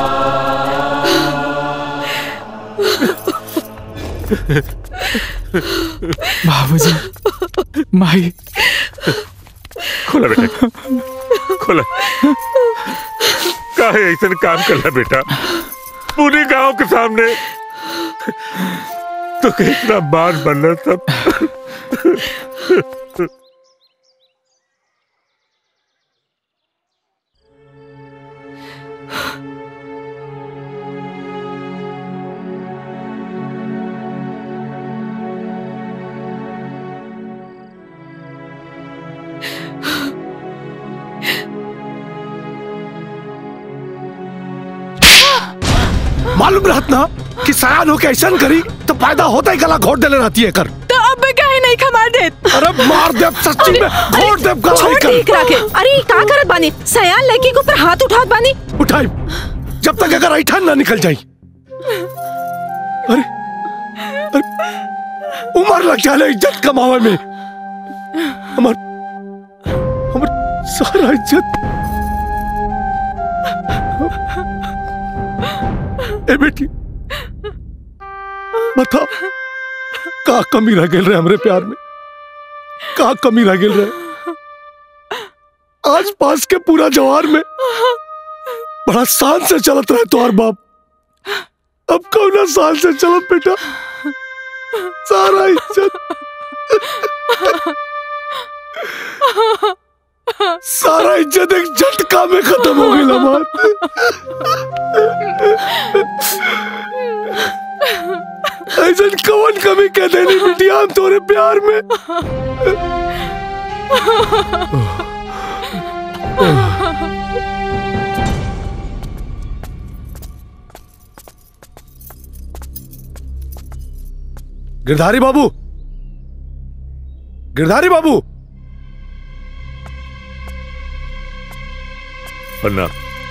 बाबूजी माई खोला बेटा खोला काहे ऐसा काम करला बेटा पूरे गांव के सामने तो कितना मान बनना सब मालूम रहत ना कि सयान होके ऐसा करी तो फायदा होता ही गला घोट देले रहती है कर तो अब काहे नहीं खमार देत अरे मार दे सच्ची में घोट दे गला छोड़ ही ठीक रखे अरे ई का करत बानी सयान लड़की के ऊपर हाथ उठात बानी उठाई जब तक अगर ऐठन ना निकल जाई अरे, अरे उम्र लग जाले इज्जत कमावे में हमार हमार सारा इज्जत ए बेटी बता का कमी रह गेल रहे हमरे प्यार में का कमी रह गेल रहे आज पास के पूरा जवार में बड़ा शान से चलत रहे तुम्हार बाप अब कौन साल से चलत बेटा सारा इज्जत सारा इज्जत एक झटका में खत्म हो गई हमार ऐसा कौन कमी कह देनी बिटिया हम तोरे प्यार में गिरधारी बाबू गिरधारी बाबू अन्ना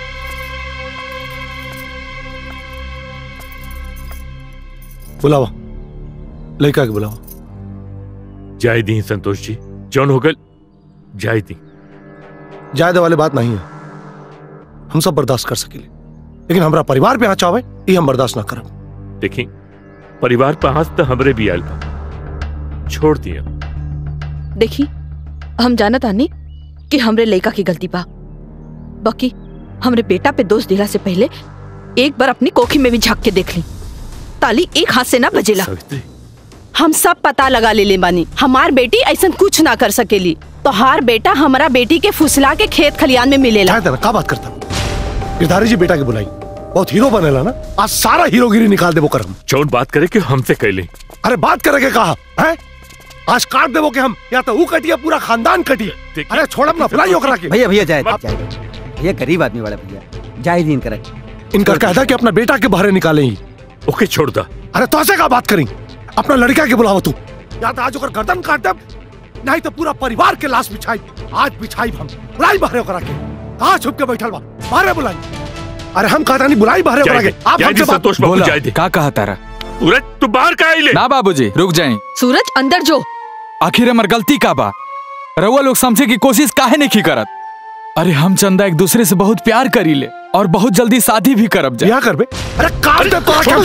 बुलावा लड़का के बुलावा जाय दी संतोष जी जौन हो गल जाय दी जायदे वाले बात नहीं है हम सब बर्दाश्त कर सकेले लेकिन हमारा परिवार पे यहाँ चावे ये हम बर्दाश्त ना करब देखी परिवार पे हाथ तो हमरे भी आयल बा छोड़ दिया देखी हम जानत आनी कि हमरे लड़का की गलती बा बाकी हमरे बेटा पे दोष दिला से पहले एक बार अपनी कोखी में भी झांक के देख ली ताली एक हाथ से ना बजेला हम सब पता लगा ले ले बानी हमार बेटी ऐसा कुछ ना कर सकेली तो हार बेटा हमारा बेटी के फुसला के खेत खलियान में मिलेला जायदे ना का बात करता गिरधारी जी बेटा के बुलाई बहुत हीरो बनेला ना आज सारा हीरोगिरी निकाल देबो कर हम जौन बात करे कि हमसे कैले अरे बात करे के कहा है आज काट देबो के हम या तो वो कटिया पूरा खानदान कटिए अरे छोड़ब ना बुलाई ओकरा के भैया भैया जाए जाए भैया गरीब आदमी वाला भैया जाए दिन करे इनका कहता कि अपना बेटा के बाहर निकाले ही ओके छोड़ दा अरे तो ऐसे का बात करी अपना लड़का के बुलावा तू या तो आज ओकर गर्दन काट देब नहीं तो पूरा परिवार के लाश बिछाई आज बिछाई हम बुलाई बाहर ओकरा के कहाँ छुप के बैठल बा बाहर बुलाई अरे हम कहता नहीं बुलाई बाहर ओकरा के आप हमसे बात बोला का कहा तारा सूरज तू बाहर का आइले ना बाबूजी रुक जाए सूरज अंदर जो आखिर हमार गलती का बा रउआ लोग समझे की कोशिश काहे नहीं की करत अरे हम चंदा एक दूसरे से बहुत प्यार करी ले और बहुत जल्दी शादी भी करब जा क्या करबे अरे काट दे तोरा छोड़ के दी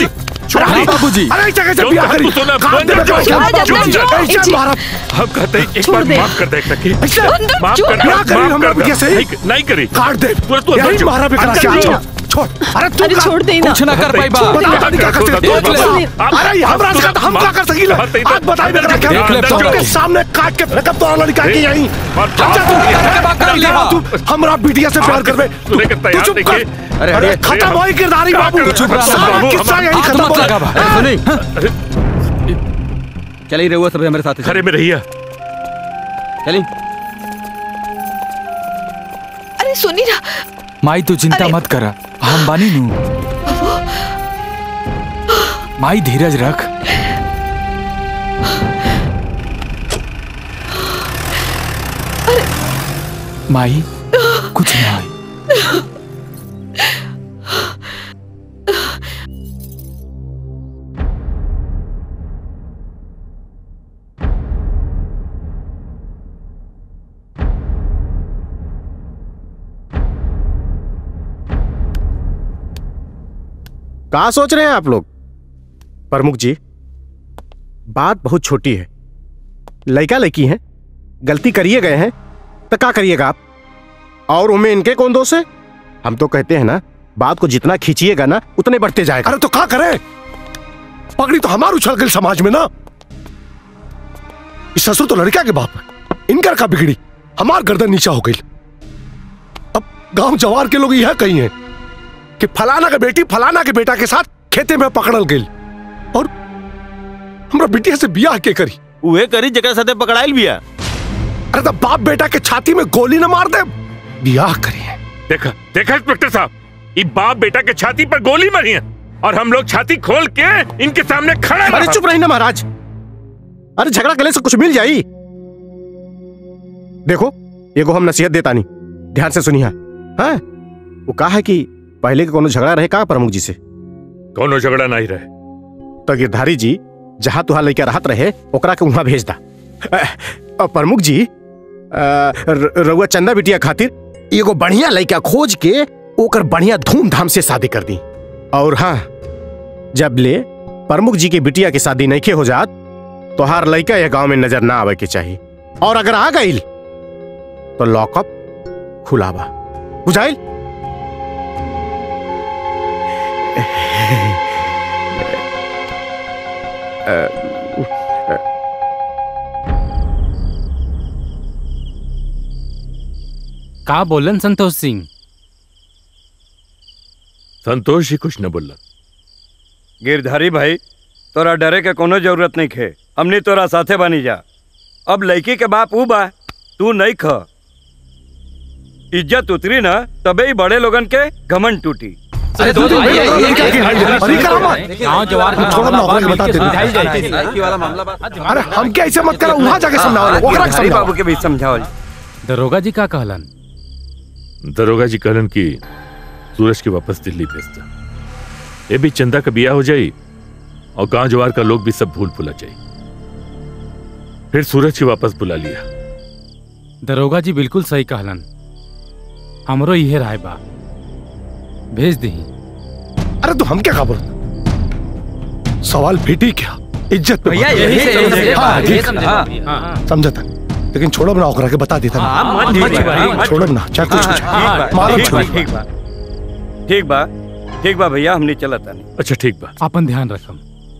छोड़ अरे दे। बाबूजी। अरे इस जगह से जो बिया कहा करी। तू सुना, काट बंद दे कर, बेटा, छोड़ काट दे, दे, छोड़ दे। छोड़ दे, ऐसे मारा। हम कहते हैं एक छोड़ बार दे। माफ कर दे रखी ऐसे माफ छोड़ कर दे। दे, क्या करी माफ हमने कर दे। बिया से? नहीं नहीं करी काट दे तू तू अंदर यही चल। मारा बेटा अंदर से चल। छोड़ छोड़ अरे तू अरे का- छोड़ दे ना। कुछ ना कर पाई बा। बता बता क्या कर सकते देख ले। अरे हम राज का हम क्या कर सकीला आज बताई बेटा क्या देख ले, सबके छोड़। सामने काट के फेंकब तो लड़का के यहीं अच्छा तू कर ले, हाँ। तू हमरा बिटिया से प्यार करबे तू सुने के तैयार चुप देखिए। कर अरे, अरे अरे, खत्म अरे, होई किरदारी क्या बाबू कर- चुप रहो, सारा बाबू, किस्सा हम- यहीं हाथ खत्म मत हो लगा बा। हाँ। सुनी चलिए रहुआ सब हमारे साथ खरे में रहिया चलिए अरे सुनी ना माई तू चिंता मत करा हम बानी नू माई धीरज रख माई कुछ ना होई कहा सोच रहे हैं आप लोग प्रमुख जी बात बहुत छोटी है लड़का लड़की हैं गलती करिए गए हैं तो क्या करिएगा आप और उनमें इनके कौन दोष है हम तो कहते हैं ना बात को जितना खींचिएगा ना उतने बढ़ते जाएगा अरे तो क्या करे पगड़ी तो हमार उछल गई समाज में ना इस ससुर तो लड़का के बाप है इनकर का बिगड़ी हमार गर्दन नीचा हो गई अब गांव जवार के लोग यह कही हैं कि फलाना के बेटी फलाना के बेटा के साथ खेते में पकड़ल गई और हमरा बिटिया से बियाह के करी उहे करी जगह साथे पकड़ाइल बिया अरे तो बाप बेटा के छाती में गोली न मार दे बियाह करी देखा देखा इंस्पेक्टर साहब ये बाप बेटा के छाती पर गोली मारी है और हम लोग छाती खोल के इनके सामने खड़े अरे रहा। चुप रही ना महाराज अरे झगड़ा गले से कुछ मिल जाई देखो ये को हम नसीहत देता नहीं ध्यान से सुनिए हाँ वो कहा है कि पहले के कोनो झगड़ा रहे कहा प्रमुख जी से कोनो झगड़ा नहीं रहे तो गिरधारी जी जहां तुहां लेके रहत रहे ओकरा के वहां भेज दा अ, अ, प्रमुख जी अ, र- रउआ चंदा बिटिया खातिर एगो बढ़िया लड़का खोज के ओकर बढ़िया धूमधाम से शादी कर दी और हाँ जब ले प्रमुख जी के बिटिया की शादी नहीं हो जात तो हर लड़का यह गांव में नजर ना आवे के चाहिए और अगर आ गई तो लॉकअप खुलावा बुझाइल का बोलन संतोष सिंह संतोष ही कुछ न बोला गिरधारी भाई तोरा डरे के कोनो जरूरत नहीं खे हमनी तोरा साथे बनी जा अब लड़की के बाप ऊ बा तू नहीं ख इज्जत उतरी ना तबे ही बड़े लोगन के घमन टूटी अरे दो दिन आइए, पहले आइए, लड़का की आइए, हाल आइए, अरे आइए, करामा आइए, गाँव जवार का छोड़ो ना मामला ओकरा के बता बात दे मिलके समझाई दे जाए। वाला मामला अरे हम क्या ऐसे मत करो वहां जाके समझाओ ओकरा के गिरधारी समझाओ बाबू के भी समझाओ दरोगा जी का कहलन दरोगा जी कहलन की सूरज के वापस दिल्ली भेजता ये भी चंदा का बिया हो जाई और गांव जवार का लोग भी सब भूल भुला जाई फिर सूरज की वापस बुला लिया दरोगा जी बिल्कुल सही कहलन हमरो इहे राय बा भेज दी अरे तो हम क्या खबर सवाल बेटी क्या इज्जत पे भैया, बात। यही से- यही से- हाँ, यही ठीक। समझे, हाँ, हाँ। समझता लेकिन छोड़ो ना ओकरा के बता देता ना। हाँ, मत ठीक छोड़िए, है, मत छोड़ो ना चाहे कुछ हाँ, कुछ हाँ, ठीक बा, मारो ठीक बा, छोड़ो। ठीक बा ठीक बा ठीक बा भैया हमनी चलत तानी अच्छा ठीक बा अपन ध्यान रखम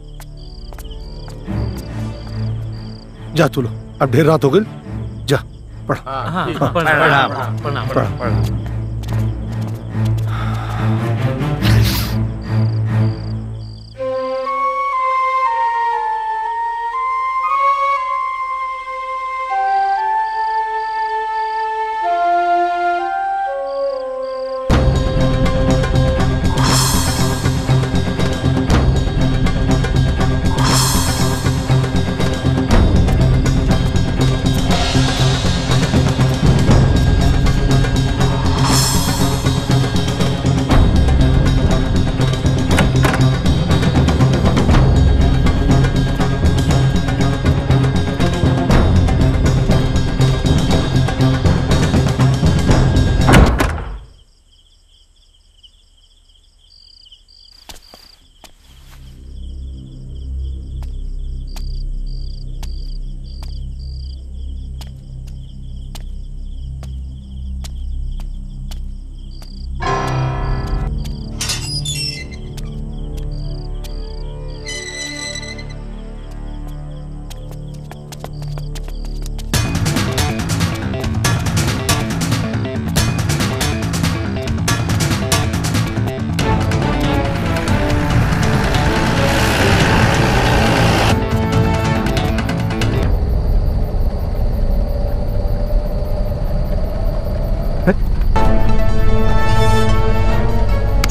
जा तू लो अब ढेर रात हो गई जा पढ़ हाँ, हाँ, प्रणाम, प्रणाम, पढ़।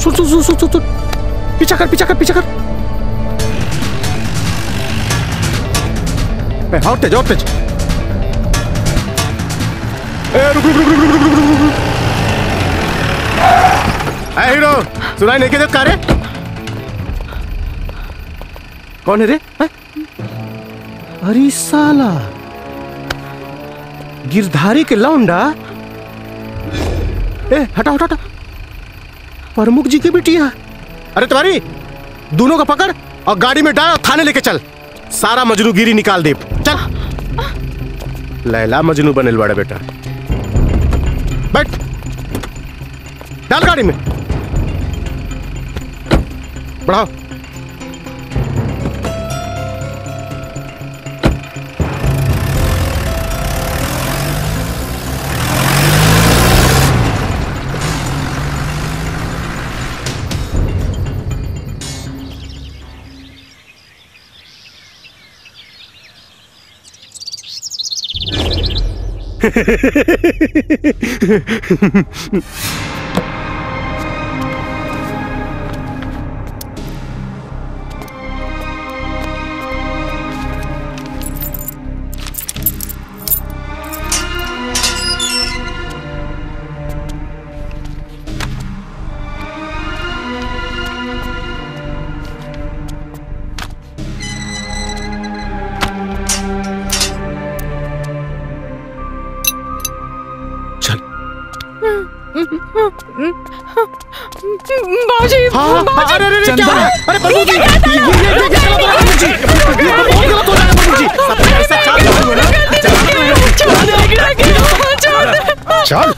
सुन सुन सुन सुन सुन सुन पीछा कर पीछा कर पीछा कर ए, और तेज और तेज ए, रुक रुक रुक रुक रुक रुक रुक रुक रुक ए, हीरो सुनाई नहीं के देत का रे कौन है रे हैं? अरे साला गिरधारी के लौंडा ए हटा हटा हटा प्रमुख जी की बिटिया अरे तुम्हारी दोनों को पकड़ और गाड़ी में डाल और थाने लेके चल सारा मजनूगिरी निकाल दे चल लैला मजनू बनेल बड़ा बेटा बैठ डाल गाड़ी में बढ़ाओ बाबूजी हाँ, बाबूजी अरे, अरे, अरे, क्या हो रहा है? अरे, प्रभु जी, ये क्या ये- ये- ये- ये क्या हो रहा है, प्रभु जी? ये तो बहुत गलत हो रहा है, प्रभु जी। सब ऐसा चाल चालू है ना? चल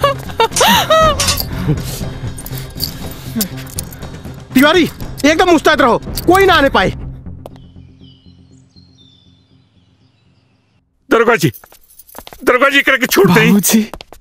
तिवारी एकदम मुस्तैद रहो कोई ना आने पाए दरोगा जी दरोगा जी करके छूट नहीं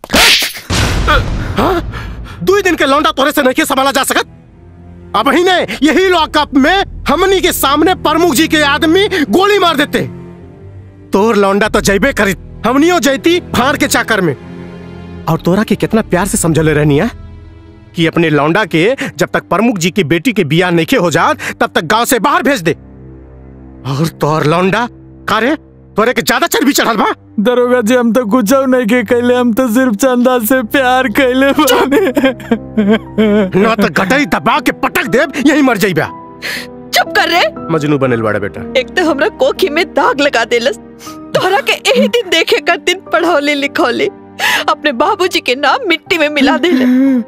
हाँ? दो ही दिन के लौंडा तोरे से नहीं संभाला जा सकत अब ही ने यही लॉकअप में हमनी के सामने प्रमुख जी के आदमी गोली मार देते तोर लौंडा तो जैबे करी हमनियो जैती फाड़ के चाकर में और तोरा के कितना प्यार से समझले रहनी है कि अपने लौंडा के जब तक प्रमुख जी की बेटी के बियाह नहीं हो जात तब तक गांव से बाहर भेज दे और तोर लौंडा कारे तोरे के ज्यादा चर्बी चढ़ल बा दरोगा जी हम तो कुछ नहीं के कैले हम तो सिर्फ चंदा से प्यार कैले बानी ना तो गटई दबा के पटक देब यही मर जाइबा चुप कर रे मजनू बनल बड़ा बेटा एक तो हमरा कोखी में दाग लगा देलस तोहरा के यही दिन देखे कर दिन पढ़ौले लिखौले अपने बाबूजी के नाम मिट्टी में मिला देले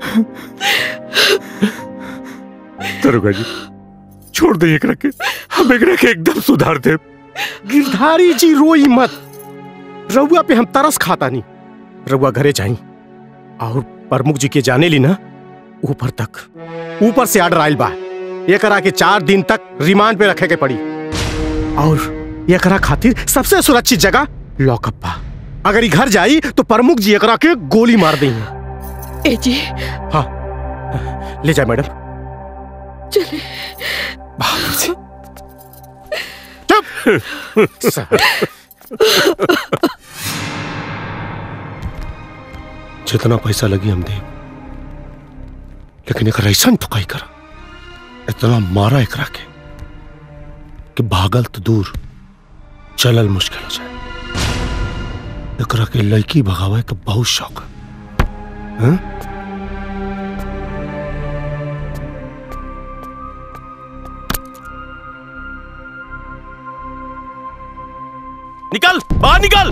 दरोगा जी छोड़ दे एकरा के हम एकरा के एकदम सुधार दे गिरधारी जी रोई मत रउआ पे हम तरस खाता नहीं रउआ घरे जाई और प्रमुख जी के जाने ली ना ऊपर तक ऊपर से आर्डर आयल बा एकरा के चार दिन तक रिमांड पे रखे के पड़ी और एकरा खातिर सबसे सुरक्षित जगह लॉकअप बा अगर ई घर जाई तो प्रमुख जी एकरा के गोली मार देंगे ए जी हाँ ले जाए मैडम चले जितना पैसा लगी हम दे लेकिन एक ऐसा ठुकाई करा इतना मारा एकरा के कि भागल तो दूर चलल मुश्किल हो जाए एकरा के लड़की भगावे के बहुत शौक है हैं? निकल बाहर निकल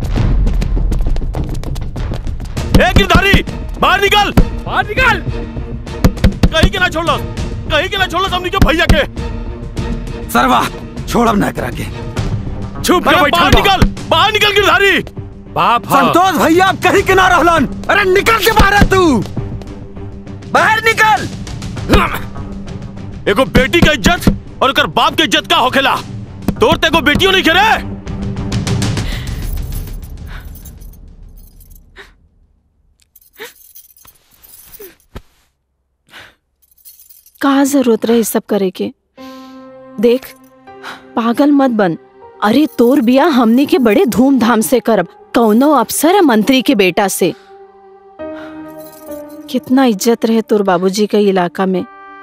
ए गिरधारी बाहर निकल बाहर निकल कहीं के ना छोड़ लो कहीं के ना छोड़ लो हमनी के भैया के सरवा छोड़म ना करा के चुप अरे बाहर बा। निकल बाहर निकल गिरधारी बाप संतोष भैया अब कहीं के ना रहलन अरे निकल के बाहर आ तू बाहर निकल एगो बेटी का इज्जत और ओकर बाप के इज्जत का होखेला तोर ते एगो बेटियों नहीं खेरे कहा जरूरत रहे सब करे के देख पागल मत बन अरे तोर बिया हमने के बड़े धूमधाम से करब कौनो अफसर या मंत्री के बेटा से कितना इज्जत रहे तोर बाबूजी के इलाका में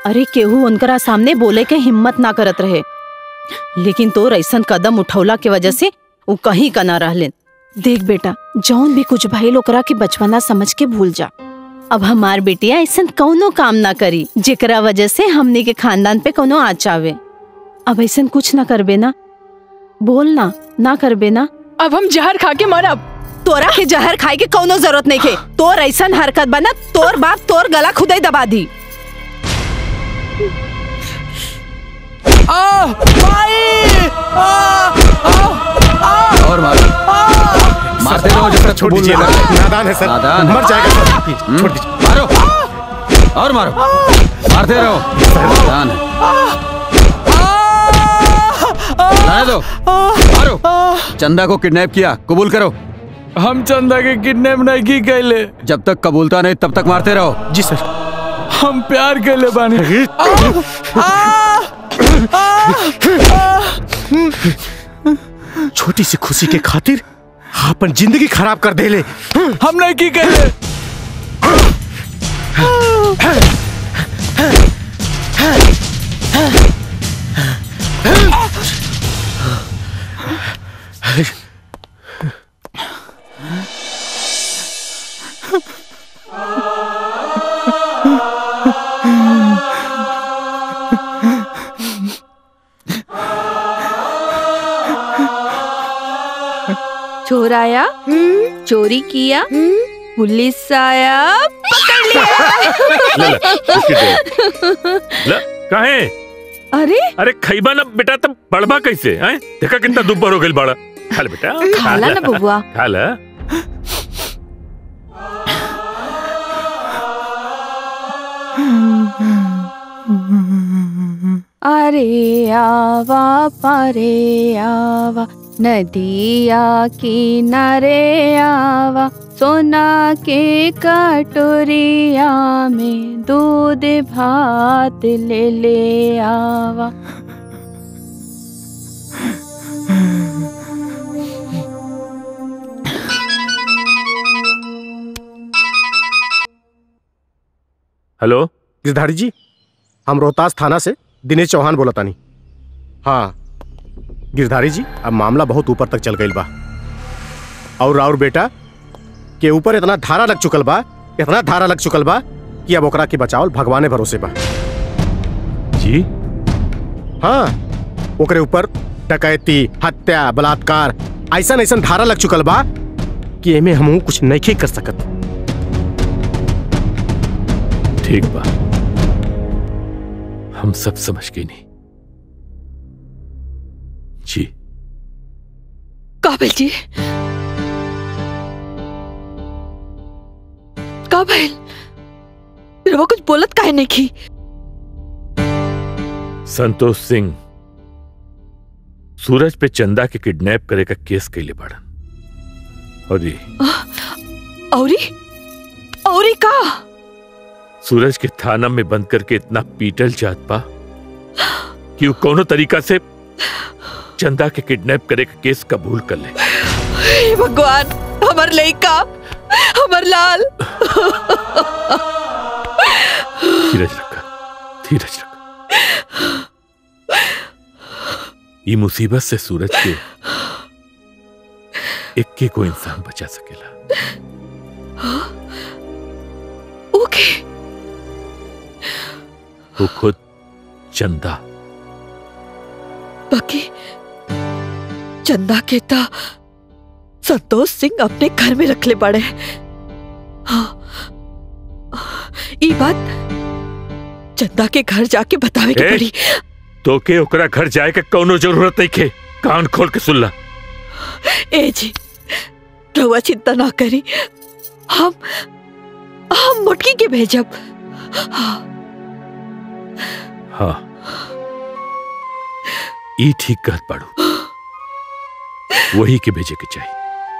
अरे केहू उनकरा सामने बोले के हिम्मत ना करत रहे लेकिन तोर ऐसन कदम उठौला के वजह से वो कहीं का ना रहले देख बेटा जौन भी कुछ भइल ओकरा के बचपना समझ के भूल जा अब हमार बेटिया ऐसन कौनो काम ना करी जेकरा वजह से हमने के खानदान पे कोनो आँच आवे अब ऐसन कुछ ना करबे ना बोल ना ना करबे ना अब हम जहर खा के मरब तोरा के जहर खाए के कौनो जरूरत नहीं के तोर ऐसन हरकत बना तोर बाप तोर गला खुदे दबा दी आ भाई आ आ और मारो मारते रहो जब तक छोड़ कबूल दीजिए ना ना, करे। नादान है सर नादान मर जाएगा सर हम्म, छोड़ दीजिए मारो और मारो मारते रहो नादान है रहने दो मारो चंदा को किडनैप किया कबूल करो हम चंदा के किडनैप नहीं की कैले जब तक कबूलता नहीं तब तक मारते रहो जी सर हम प्यार कैले बानी छोटी सी खुशी के खातिर अपन जिंदगी खराब कर देले हम नहीं की कैले चोर आया चोरी किया पुलिस आया पकड़ ले, ले, बिस्किट लिया ल काहे अरे अरे खैबा ना बेटा तब बड़बा कैसे हैं देखा कितना दुब्बर हो गई बड़ा खा ले बेटा खा ला ना बबुआ। खा ला अरे आवा पारे आवा नदिया किनारे आवा सोना के कटोरिया में दूध भात ले ले आवा हेलो गिरधारी जी हम रोहतास थाना से दिनेश चौहान बोला तानी हाँ गिरधारी जी अब मामला बहुत ऊपर तक चल गई बा और राउर बेटा के ऊपर इतना धारा लग चुकल बा इतना धारा लग चुकल बा कि अब ओकरा के बचावल भगवाने भरोसे बा जी हाँ ओकरे ऊपर डकैती हत्या बलात्कार ऐसा ऐसा धारा लग चुकल बा कि एमे हम कुछ नहीं कर सकत ठीक बा हम सब समझ गए नहीं जी काबिल जी काबिल रवा कुछ बोलत काहे नहीं की संतोष सिंह सूरज पे चंदा के किडनैप करे का केस कैले बाड़न और ये औरी औरी का सूरज के थाना में बंद करके इतना पीटल जात पा कि वो कोनो तरीका से चंदा के किडनैप करे का केस कबूल कर ले हे भगवान हमर लइका हमर लाल धीरज रखा धीरज रखा ये मुसीबत से सूरज के इक्के को इंसान बचा सकेला ओके वो खुद चंदा बाकी चंदा के ता संतोष सिंह अपने घर में रख ले पड़े हाँ ई बात चंदा के घर जाके बतावे के ए? पड़ी तो के ओकरा घर जाए के कौनो जरूरत नहीं खे कान खोल के सुन ला ए जी रहुआ चिंता ना करी हम हम मुटकी के भेजब हाँ हाँ ई ठीक कहत पाड़ू वही के भेजे के चाहिए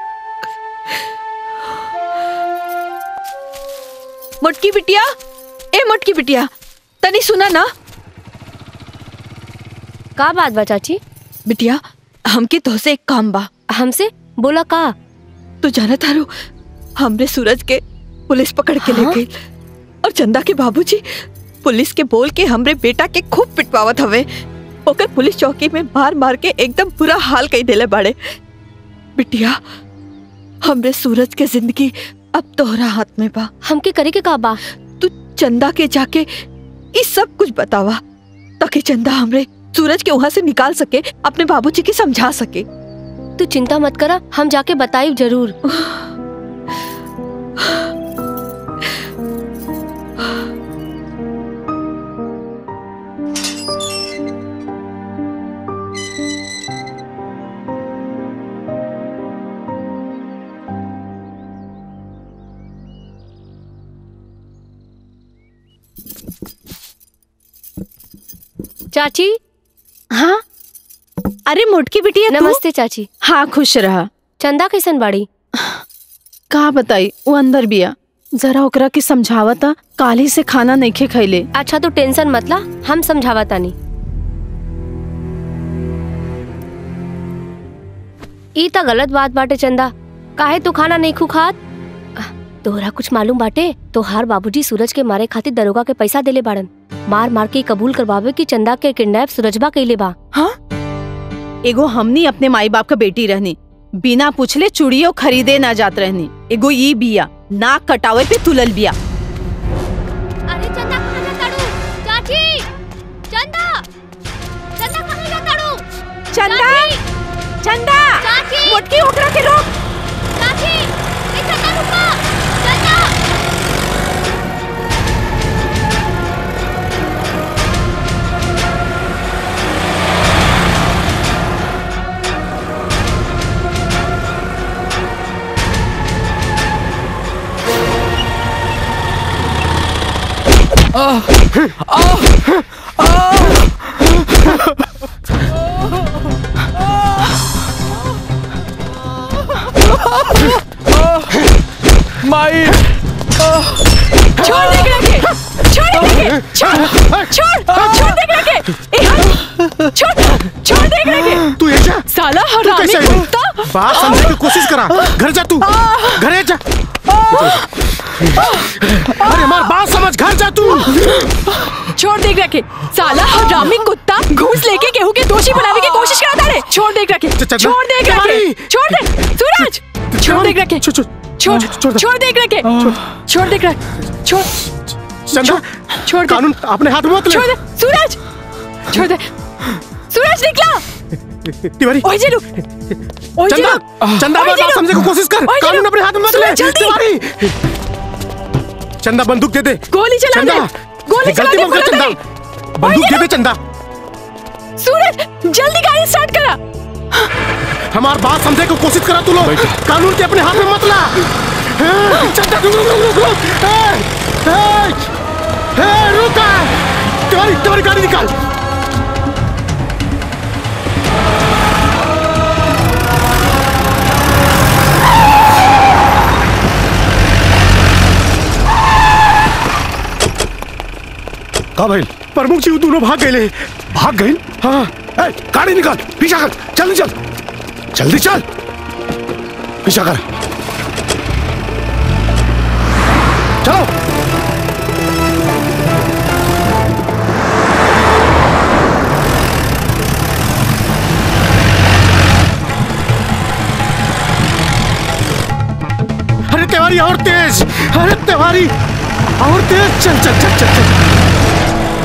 मुटकी बिटिया ए मुटकी बिटिया तनी सुना ना का बात बा चाची बिटिया हमके तोहसे एक काम बा हमसे बोला का तू जाना तारू हमरे सूरज के पुलिस पकड़ के ले हाँ? गई और चंदा के बाबूजी पुलिस के बोल के हमरे बेटा के खूब पिटवावत हवे ओकर पुलिस चौकी में मार मार के एकदम बुरा हाल कई देले बाड़े बिटिया हमरे सूरज के जिंदगी अब तोहरा हाथ में बा हमके करे के का बा तू चंदा के जाके ये सब कुछ बतावा ताकि चंदा हमरे सूरज के वहां से निकाल सके अपने बाबूजी के समझा सके तू चिंता मत करा हम जाके बताई जरूर चाची हाँ अरे मोटकी बिटिया तू? नमस्ते चाची हाँ खुश रहा चंदा कैसन बाड़ी का बताई वो अंदर बिया जरा ओकरा के समझावता काली से खाना नहीं खे खैले अच्छा तो टेंशन मत ला हम समझावा तानी ई त गलत बात बाटे चंदा काहे तू खाना नहीं खू खात आह, तोहरा कुछ मालूम बाटे तोहार बाबूजी सूरज के मारे खातिर दरोगा के पैसा देले बाड़न मार मार के ई कबूल करवावे कि चंदा के किडनैप सूरजबा कइले बा एगो हमनी अपने माई बाप का बेटी रहनी बिना पूछले चूड़ियों खरीदे ना जात रहनी एगो ई बिया नाक कटावे पे तुलल बिया अरे चंदा कहाँ जा ताड़ू चाची चंदा चंदा कहाँ जा ताड़ू चंदा चंदा चाची मोटकी ओकरा के रोक चाची ए चंदा रुको चंदा माई छोड़ दे एकरा के छोड़ दे एकरा के छोड़ छोड़ छोड़ दे एकरा के ए हाँ, छोड़ छोड़ दे एकरा के तू ये जा साला तू हरामी कैसे आई? कुत्ता बात समझने की कोशिश करा घर जा तू घरे जा अरे मार बात समझ घर जा तू छोड़ दे एकरा के साला हरामी कुत्ता घूस लेके केहू के दोषी बनावे की कोशिश करता रे छोड़ दे एकरा के छोड़ दे एकरा के छोड़ दे सूरज छोड़ दे एकरा के छोड़ छोड़ दे एकरा के छोड़ दे एकरा छोड़ चंदा छोड़ कानून अपने हाथ में मत ले छोड़ दे सूरज छोड़ दे सूरज निकला तिवारी ओए जे रुक ओए जे चंदा रुक चंदा ओए बात जे रुक। समझने की कोशिश कर ओए जे कानून रुक। अपने हाथ में मत ले सूरज, जल्दी तिवारी चंदा बंदूक दे दे गोली चला दे चंदा गोली चला गलती दे मत कर बोला चंदा बंदूक दे दे चंदा सूरज जल्दी गाड़ी स्टार्ट करा हमार बात समझने की कोशिश करा तू लोग कानून के अपने हाथ में मत ला हाँ, चंदा रुक रुक रुक रुक ए, ए, ए, रुक तिवारी तिवारी गाड़ी निकाल का भाई प्रमुख जी वो दोनों भाग गए भाग गए हाँ ए, गाड़ी निकाल पीछा कर जल्दी चल जल्दी चल पीछा कर चलो अरे तिवारी और तेज अरे तिवारी और तेज चल चल चल चल चल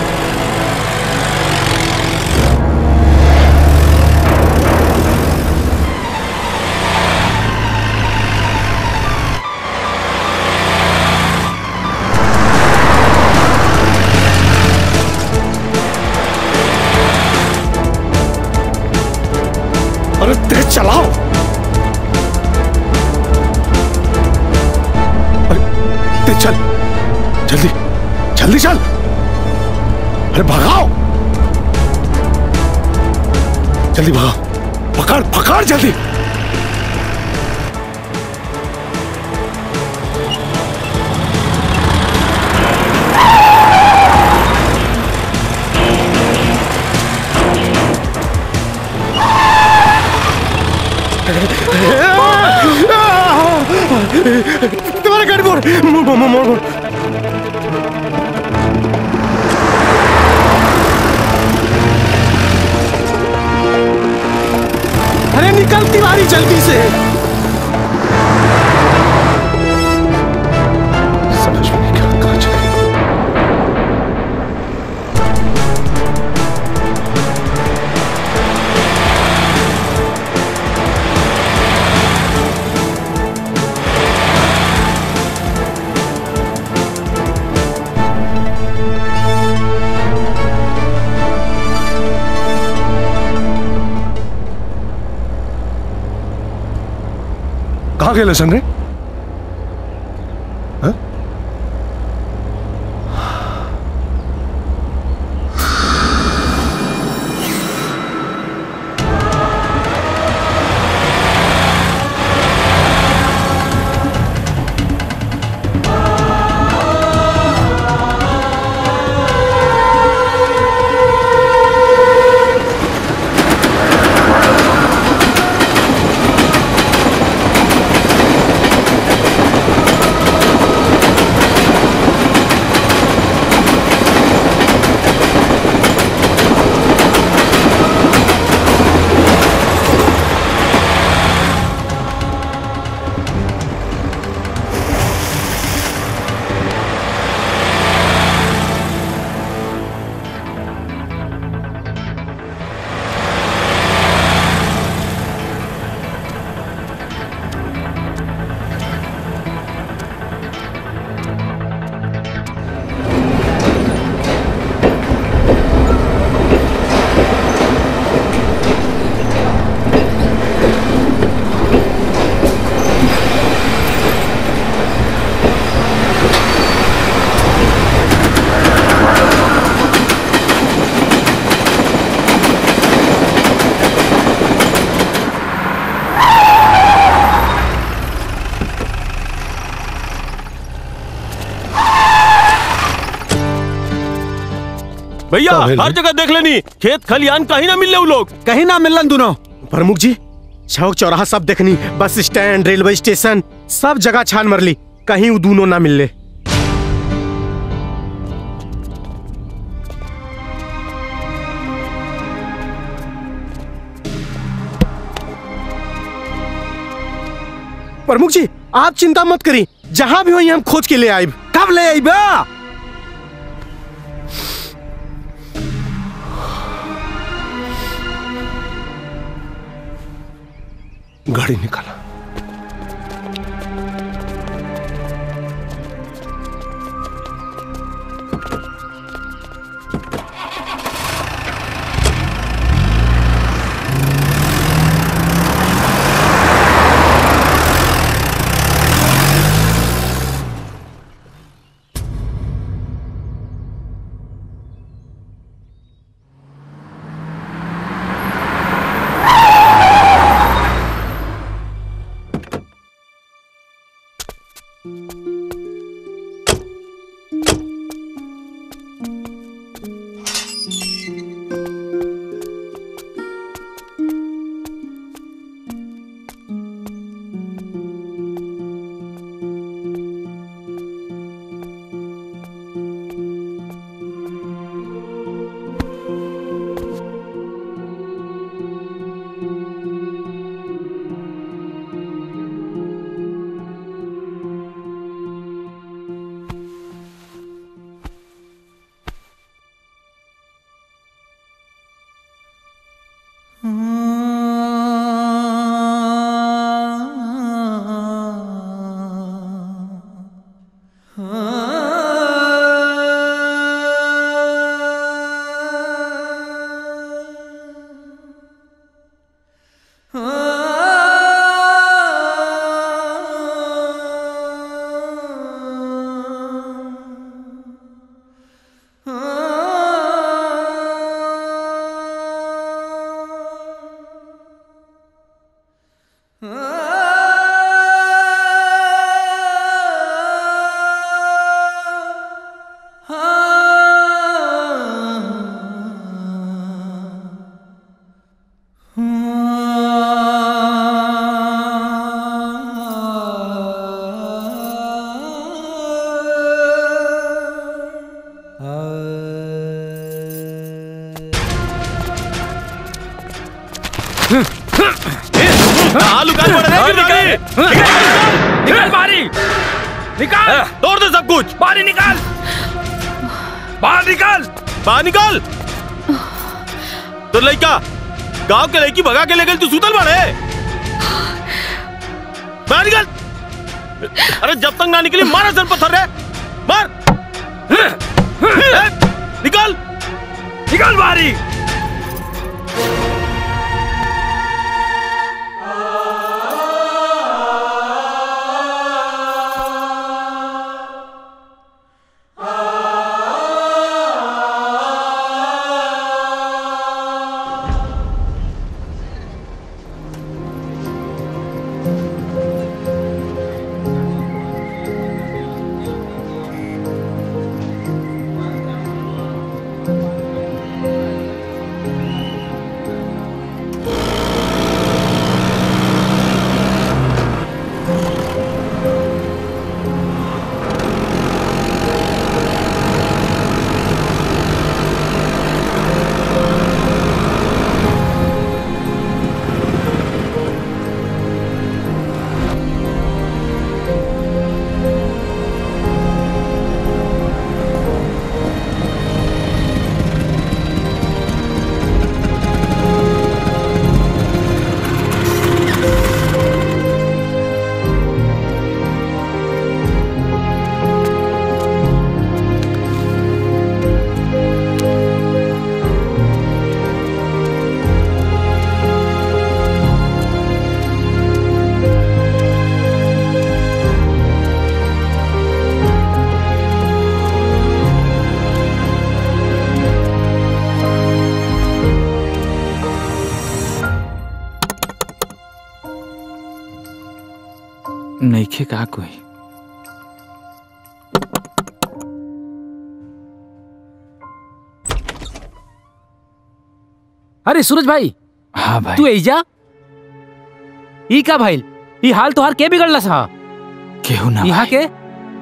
अरे तेज चलाओ अरे तेज चल जल्दी जल्दी चल अरे भगाओ जल्दी भगाओ पकड़ पकड़ जल्दी तुम्हारा गाड़ी मोड़ मोड़ मोड़ मोड़ मोड़ निकल तिवारी जल्दी से समझ में नहीं क्या कहा चले कहाँ गेले सन रे हाँ? भैया हर जगह देख लेनी खेत खलियान कहीं ना मिल रहे लोग कहीं ना मिलन दोनों प्रमुख जी चौक चौराहा सब देखनी बस स्टैंड रेलवे स्टेशन सब जगह छान मरली कहीं वो दोनों ना मिलले प्रमुख जी आप चिंता मत करी जहां भी हो हम खोज के ले आइब कब ले आइबा गाड़ी निकाला निकाल बारी निकाल तोड़ दे सब कुछ बारी निकाल बाहर निकाल बाहर निकाल तो लड़का गांव के लड़की भगा के ले गई तू सुतल बाड़े बाहर निकाल अरे जब तक ना निकली मारा सर पत्थर रे मार ए, निकाल निकाल बारी नईखे का कोई अरे सूरज भाई हाँ भाई तू एजा ई का भाई ई हाल तोहार के बिगड़लस हा केहू ना यहाँ के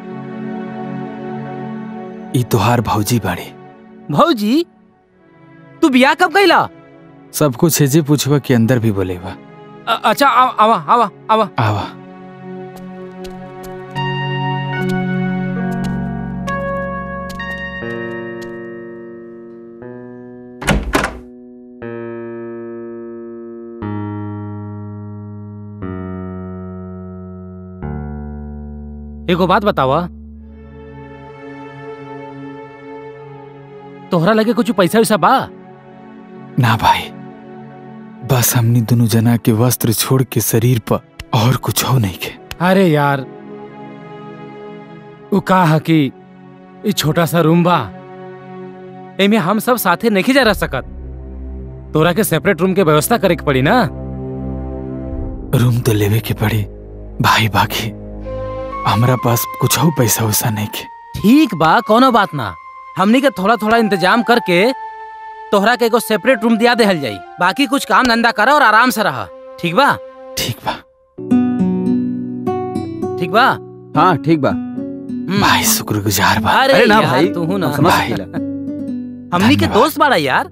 ई तोहार भौजी बाड़ी भौजी तू बियाह कब कैला सब कुछ हेजे पूछवा के अंदर भी बोलेवा अ- अच्छा आवा आवा आवा आवा आवा एगो बात बतावा तोहरा लगे कुछ पैसा वैसा बा ना भाई बस हमनी दोनों जना के वस्त्र छोड़ के शरीर पर और कुछ हो नहीं के अरे यार उ का है कि ई छोटा सा रूम बा एमे हम सब साथे नहीं जा रह सकत तोरा के सेपरेट रूम के व्यवस्था करे के पड़ी ना रूम तो लेवे के पड़ी भाई बाकी हमरा पास कुछ हो पैसा वैसा नहीं के ठीक बा कोनो बात ना हमनी के थोड़ा थोड़ा इंतजाम करके तोहरा के एगो सेपरेट रूम दिया देहल जाई बाकी कुछ काम धंधा करा और आराम से रहा ठीक बा ठीक बा ठीक बा हाँ ठीक बा भाई शुक्रगुजार बा अरे, अरे ना यार, भाई तू हूं ना हम समझ भाई। सकीला। हमनी के धन्यवाद। दोस्त बाड़ा यार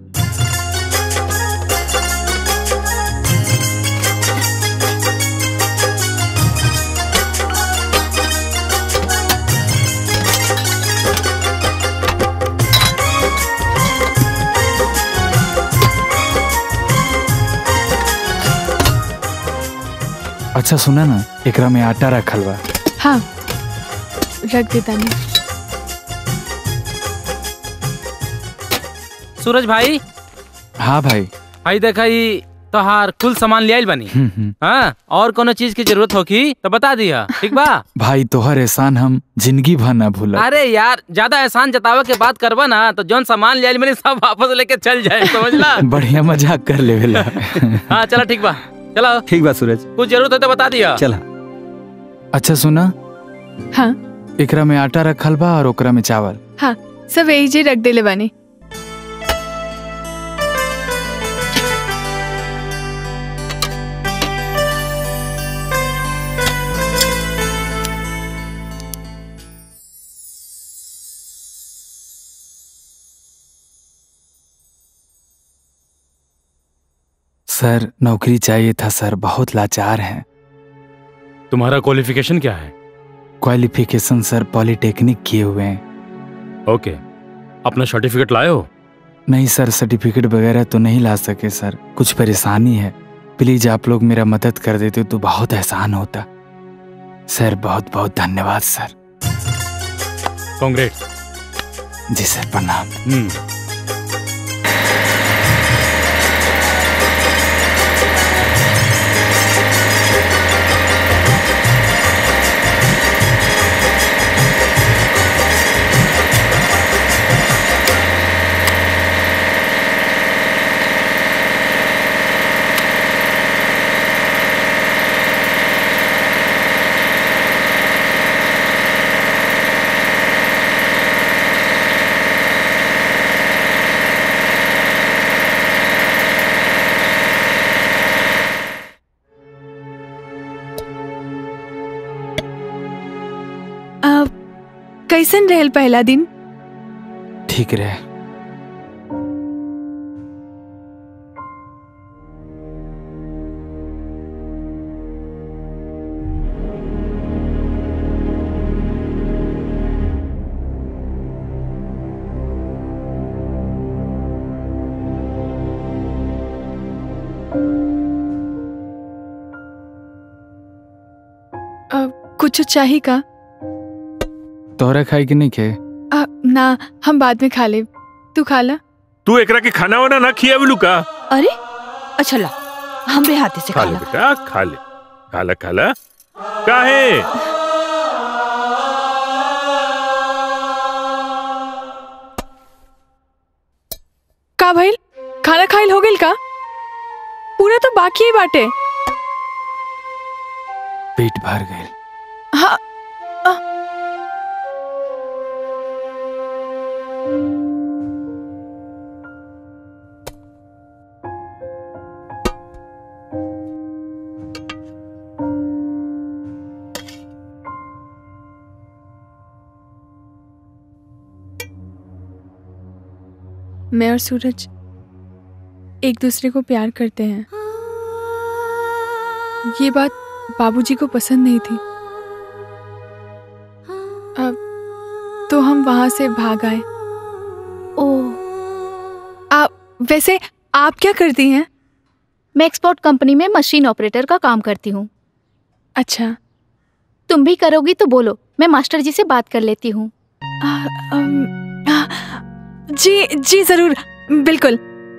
अच्छा सुना ना एकरा में आटा रखल बा हाँ रख देता नहीं सूरज भाई हाँ भाई भाई देखा ई तोहार कुल सामान ले आइल बनी हम्म, हम्म। हाँ और कोनो चीज की जरूरत होगी तो बता दिया ठीक बा भाई तोहर एहसान हम जिंदगी भर ना भूला अरे यार ज्यादा एहसान जतावे के बात करबा ना तो जौन सामान ले आइल बनी सब वापस लेके चल जाए समझला बढ़िया मजाक कर लेवेला हाँ चलो ठीक बा चलो ठीक बा सूरज कुछ जरूरत है तो बता दिया चला अच्छा सुना हाँ एकरा में आटा रखल बा और ओकरा में चावल हाँ सब यही जे रख देले बानी सर नौकरी चाहिए था सर बहुत लाचार हैं तुम्हारा क्वालिफिकेशन क्या है क्वालिफिकेशन सर पॉलिटेक्निक किए हुए हैं ओके अपना सर्टिफिकेट लाए हो नहीं सर सर्टिफिकेट वगैरह तो नहीं ला सके सर कुछ परेशानी है प्लीज आप लोग मेरा मदद कर देते तो बहुत एहसान होता सर बहुत बहुत धन्यवाद सर कांग्रेस जी सर प्रणाम हम्म अब कैसन रहल पहला दिन ठीक रहे अब कुछ चाहिए का तोहरा खाई कि नहीं खे आ, ना हम बाद में खा ले तू खा ला तू एकरा के खाना वाना ना खिया बिलू का अरे अच्छा ला हमरे हाथे से खा खा ले ला बेटा खा ले खा ला खा ला काहे का भइल खाना खाइल हो गेल का पूरा तो बाकी ही बाटे पेट भर गए हाँ मैं और सूरज एक दूसरे को प्यार करते हैं ये बात बाबूजी को पसंद नहीं थी अब तो हम वहां से भाग आए ओह आप वैसे आप क्या करती हैं मैं एक्सपोर्ट कंपनी में मशीन ऑपरेटर का काम करती हूँ अच्छा तुम भी करोगी तो बोलो मैं मास्टर जी से बात कर लेती हूँ जी जी जरूर बिल्कुल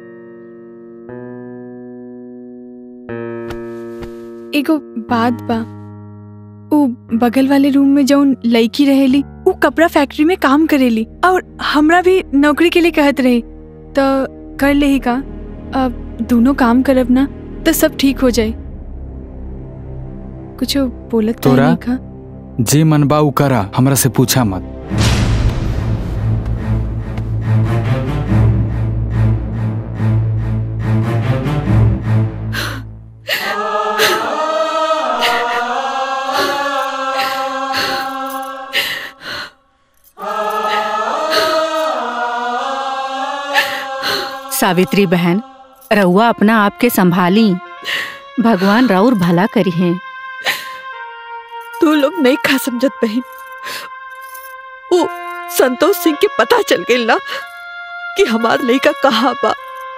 एगो बात बा उ बगल वाले रूम में जौन लड़की रहेली उ कपड़ा फैक्ट्री में काम करेली और हमरा भी नौकरी के लिए कहत रहे तो कर लेही का अब दोनों काम करब ना तो सब ठीक हो जाए कुछ बोलत काहे तोरा नहीं का जे मन बा उ करा हमरा से पूछा मत सावित्री बहन रउआ अपना आप के संभाली भगवान राउर भला करी है तू लोग नहीं खा समझत बहन वो संतोष सिंह के पता चल गई ना कि हमार लड़का कहाँ बा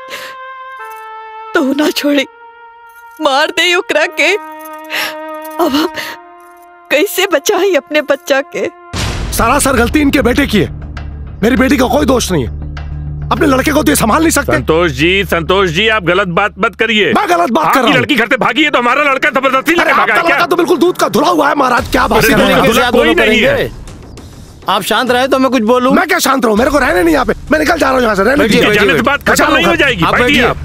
तो ना छोड़ी मार दे ओकरा के अब हम कैसे बचाई अपने बच्चा के सरासर गलती इनके बेटे की है मेरी बेटी का कोई दोष नहीं है अपने लड़के को तो ये संभाल नहीं सकते संतोष जी संतोष जी आप गलत बात मत करिए मैं गलत बात कर आपकी रहा हूँ। लड़की घर से भागी है तो हमारा लड़का जबरदस्ती अरे लेके भागा आपका है क्या लड़का तो बिल्कुल दूध का धुला हुआ है महाराज क्या बात अरे कर रहे हैं? दूल्हा- दूल्हा कोई नहीं है आप शांत रहे तो मैं कुछ बोलूं मैं क्या शांत रहूं मेरे को रहने नहीं यहाँ पे मैं निकल जा रहा हूँ यहाँ से रहने बैठिए, दीजिए। बैठिए, बात मैं खत्म चल नहीं रहा हो हूँ। जाएगी आप बैठिए बैठिए।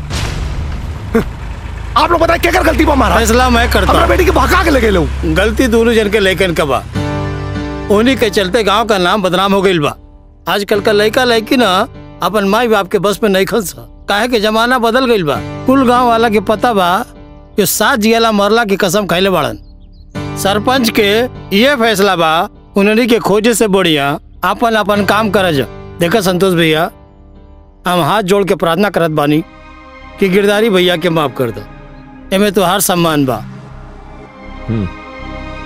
आप आप लोग बताए क्या कर गलती पर मारा फैसला मैं करता अपना हूँ। बेटी के भगा के लेके लो गलती दोनों जन के लेकिन कबा उन्हीं के चलते गांव का नाम बदनाम हो गई बा आजकल का लड़का लड़की ना अपन माई बाप के बस में नहीं खस काहे के जमाना बदल गई बा कुल गांव वाला के पता बा कि सात जियाला मरला की कसम खैले बाड़न सरपंच के ये फैसला बा उन्हीं के खोजे से बढ़िया अपन अपन काम कर जा देखा संतोष भैया हम हाथ जोड़ के प्रार्थना करत बानी कि गिरदारी भैया के माफ कर दो एमे तो हर सम्मान बा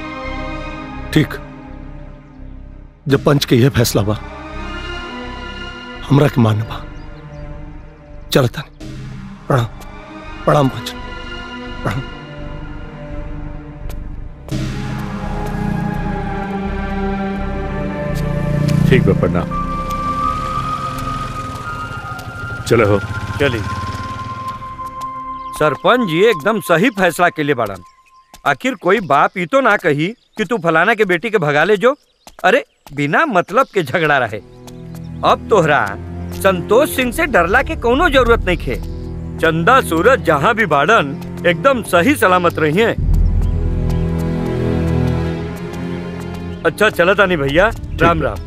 ठीक जब पंच के यह फैसला बा हमरा के मान बा चल तनी प्रणाम प्रणाम पंच प्रणाम ठीक बा प्रणाम चलो हो चली सरपंच जी एकदम सही फैसला के लिए बाड़न आखिर कोई बाप ई तो ना कही कि तू फलाना के बेटी के भगा ले जो अरे बिना मतलब के झगड़ा रहे अब तोहरा संतोष सिंह से डरला के कोनो जरूरत नहीं खे चंदा सूरज जहाँ भी बाड़न एकदम सही सलामत रही है अच्छा चला तानी भैया राम राम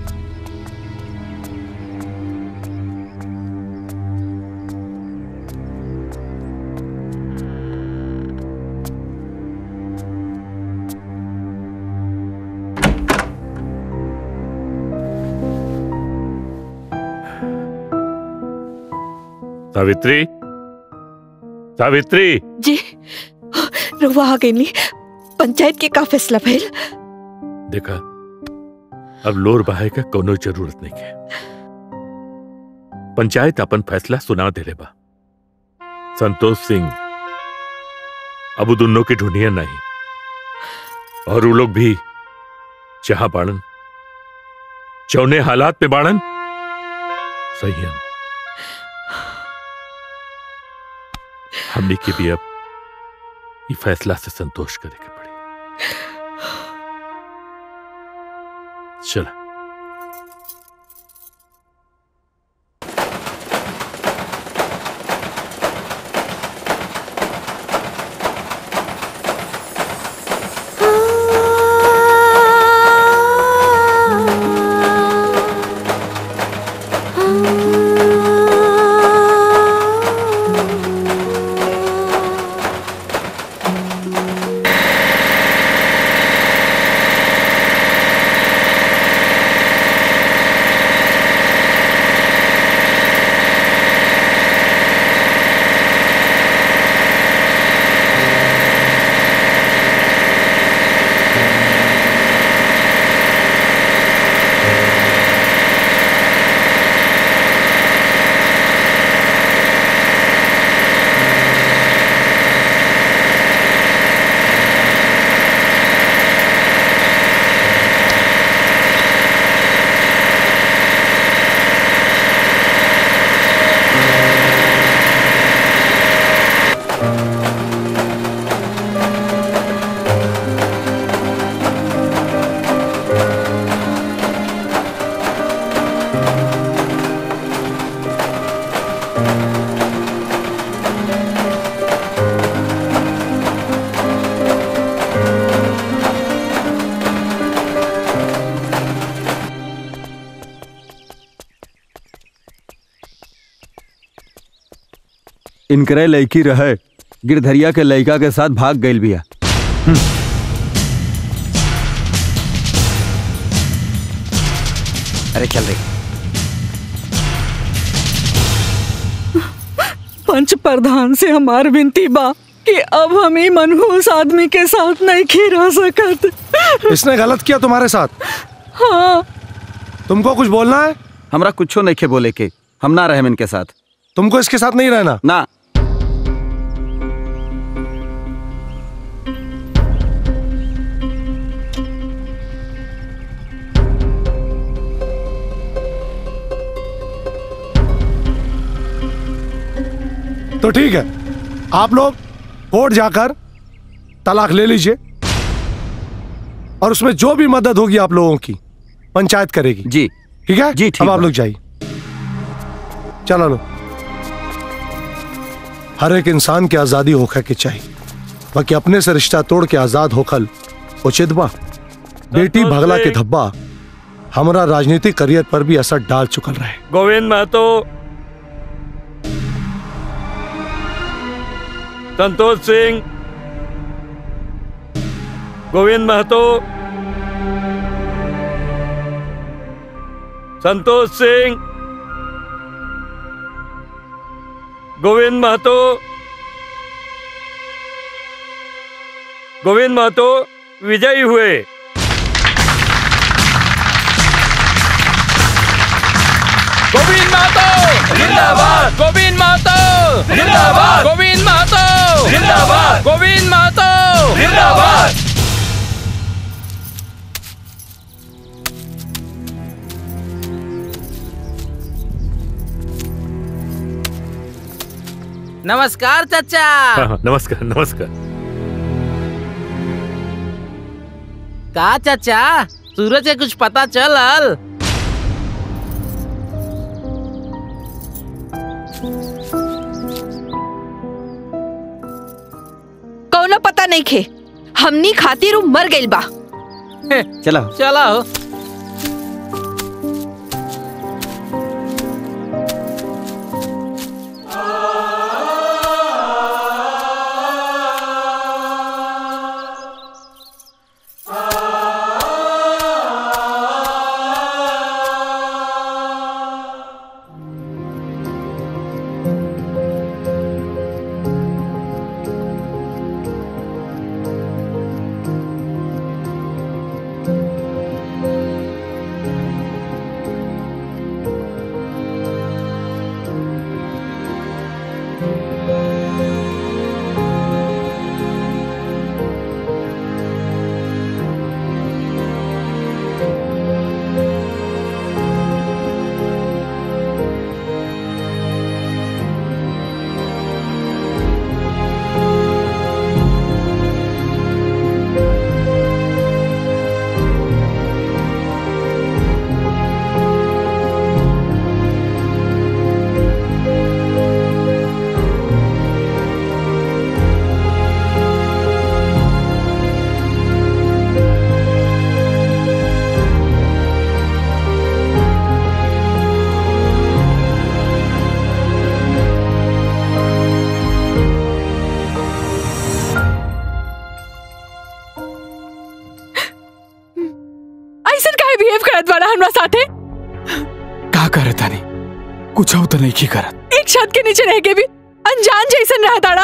सावित्री सावित्री जी रुआ आ गई पंचायत के का फैसला भइल देखा अब लोर बहाए का कोनो जरूरत नहीं है पंचायत अपन फैसला सुना दे बा संतोष सिंह अब उ दोनों की ढूंढिया नहीं और वो लोग भी जहां बाड़न चौने हालात पे बाड़न संयम हमने की भी अब ये फैसला से संतोष करे के पड़ी चला इनकरे लड़की रहे गिरधरिया के लड़का के साथ भाग गई बिया अरे चल रही पंच प्रधान से हमार विनती बा कि अब हम ही मनहूस आदमी के साथ नहीं खीरा सकत इसने गलत किया तुम्हारे साथ हाँ तुमको कुछ बोलना है हमरा कुछो नहीं खे बोले के हम ना रहे इनके साथ तुमको इसके साथ नहीं रहना ना तो ठीक है आप लोग कोर्ट जाकर तलाक ले लीजिए और उसमें जो भी मदद होगी आप लोगों की पंचायत करेगी जी ठीक है जी ठीक अब आप बा। लोग जाइए चलो लो हर एक इंसान की आजादी होकर के चाहिए बाकी अपने से रिश्ता तोड़ के आजाद होखल उचित बा बेटी भगला के धब्बा हमारा राजनीतिक करियर पर भी असर डाल चुकल रहे गोविंद महतो संतोष सिंह गोविंद महतो संतोष सिंह गोविंद महतो गोविंद महतो विजयी हुए गोविंद महतो जिंदाबाद गोविंद महतो जिंदाबाद गोविंद महतो जिंदाबाद गोविंद महतो जिंदाबाद नमस्कार चाचा हाँ, हाँ, नमस्कार नमस्कार का चाचा सूरज के कुछ पता चलल कौनो पता नहीं खे हमनी खातिर उ मर गइल बा चलो चलो ऐसन काहे बिहेव करत बाड़ा हमरा साथे का करे तानी कुछ तो नहीं की करत एक छत के नीचे रह के भी अनजान जैसन रह ताड़ा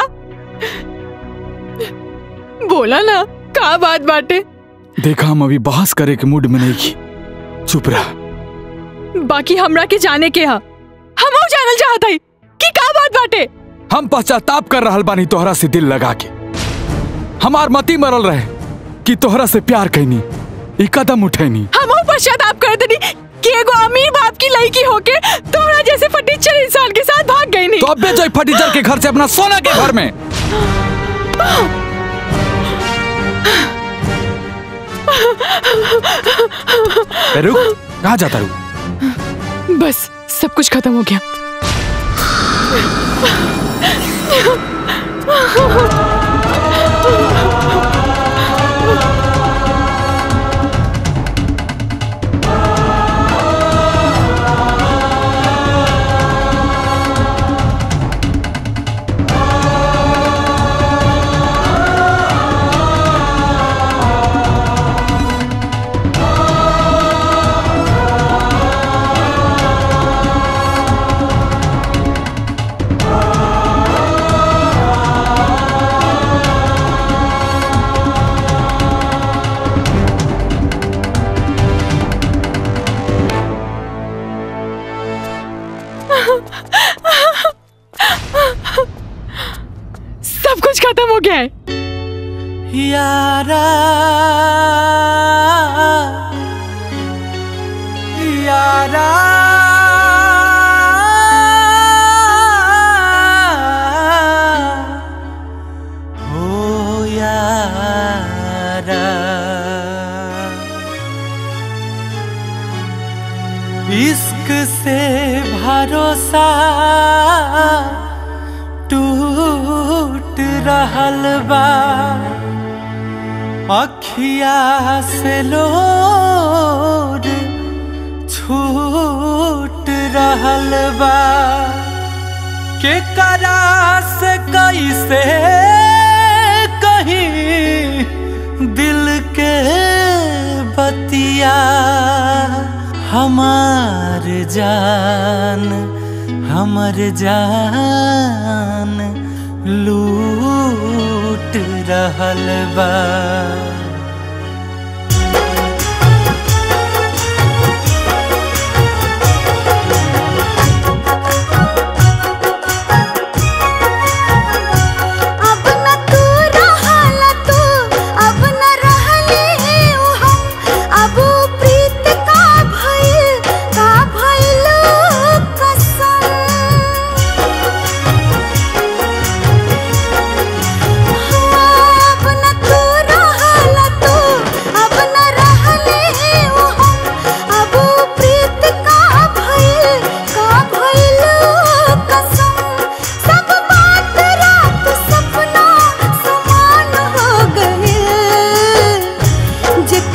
बोला ना का बात बाटे देखा हम अभी बहस करे के मूड में नहीं की चुप रहा बाकी हमरा के जाने के हा हम जानल चाहत हई कि का बात बाटे हम पश्चाताप कर रहल बानी तोहरा से दिल लगा के हमार मती मरल रहे कि तोहरा से प्यार कैनी ई कदम उठैनी हम पश्चाताप कर देनी कि एगो अमीर बाप की लड़की होके तोहरा जैसे फटीचर इंसान के साथ भाग गई नहीं तो अब जो फटीचर के घर से अपना सोना के घर में रुक कहा जाता रू बस सब कुछ खत्म हो गया सब कुछ खत्म हो गया है यारा यारा हो यारा इश्क से भरोसा टूट रहल बा अखिया से लोर छूट रहल बा के करा से कैसे कहीं दिल के बतिया हमार जान हमर जान लूट रहल बा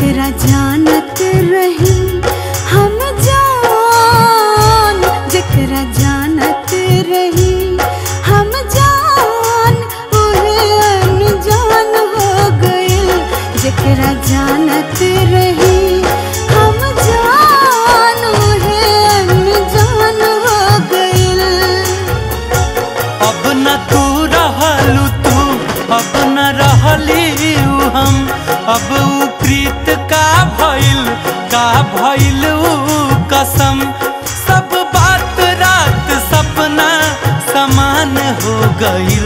जकरा जानत रही हम जान जकरा जानत रही हम जान ओहे अनजान हो गइल जकरा जानत रही हम जान ओहे अनजान हो गइल अब न तू रहलू तू अब न रहली ऊ हम अब ऊ प्रीत का भइल का भइल ऊ कसम सब बात रात सपना समान हो गइल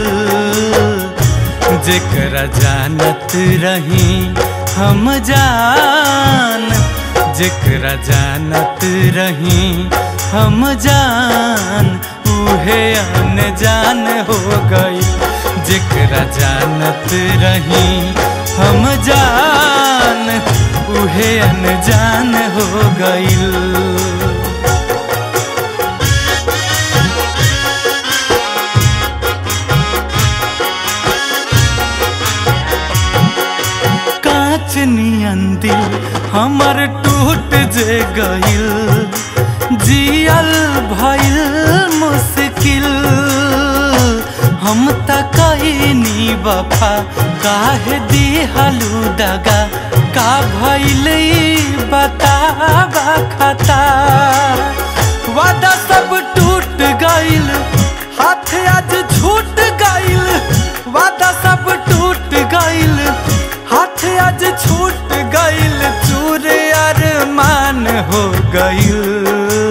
जेकरा जानत रही हम जान जेकरा जानत रही हम जान उहे अनजान हो गई जेकरा जानत रही हम जान उहे अनजान हो गईल कांच नियन दिल हमर टूट जे गइल जियल भइल मुश्किल हम त कईनी वफा काहे दिहलू दगा का भइल ई बतावा खता वादा सब टूट गइल हाथ आज छूट गइल वादा सब टूट गइल हाथ आज छूट गइल चूर अरमान हो गइल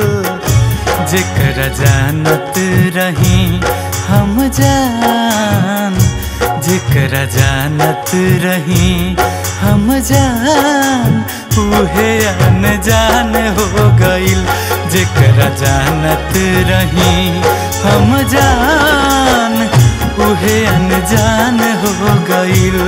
जेकर जानत रही हम जान जेकर जानत रही हम जान उहे अनजान हो गइल जेकर जानत रही हम जान उहे अनजान हो गइल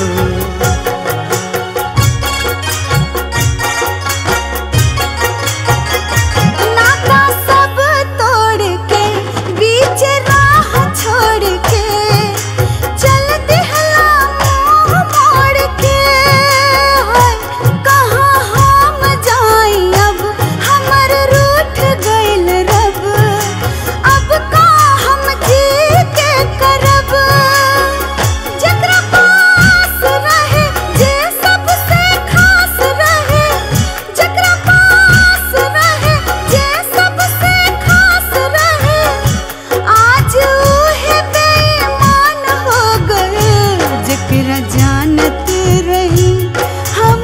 नाता सब तोड़ के बीच राह छोड़ के चल दिहला मुंह मोड़ के हाय कहाँ हम जाई अब हमर रूठ गइल रब अब का हम जी के करब जकरा पास रहे जे सबसे खास रहे जकरा पास रहे जे सबसे खास रहे आज उहे बेईमान हो गए जकरा जानत रही हम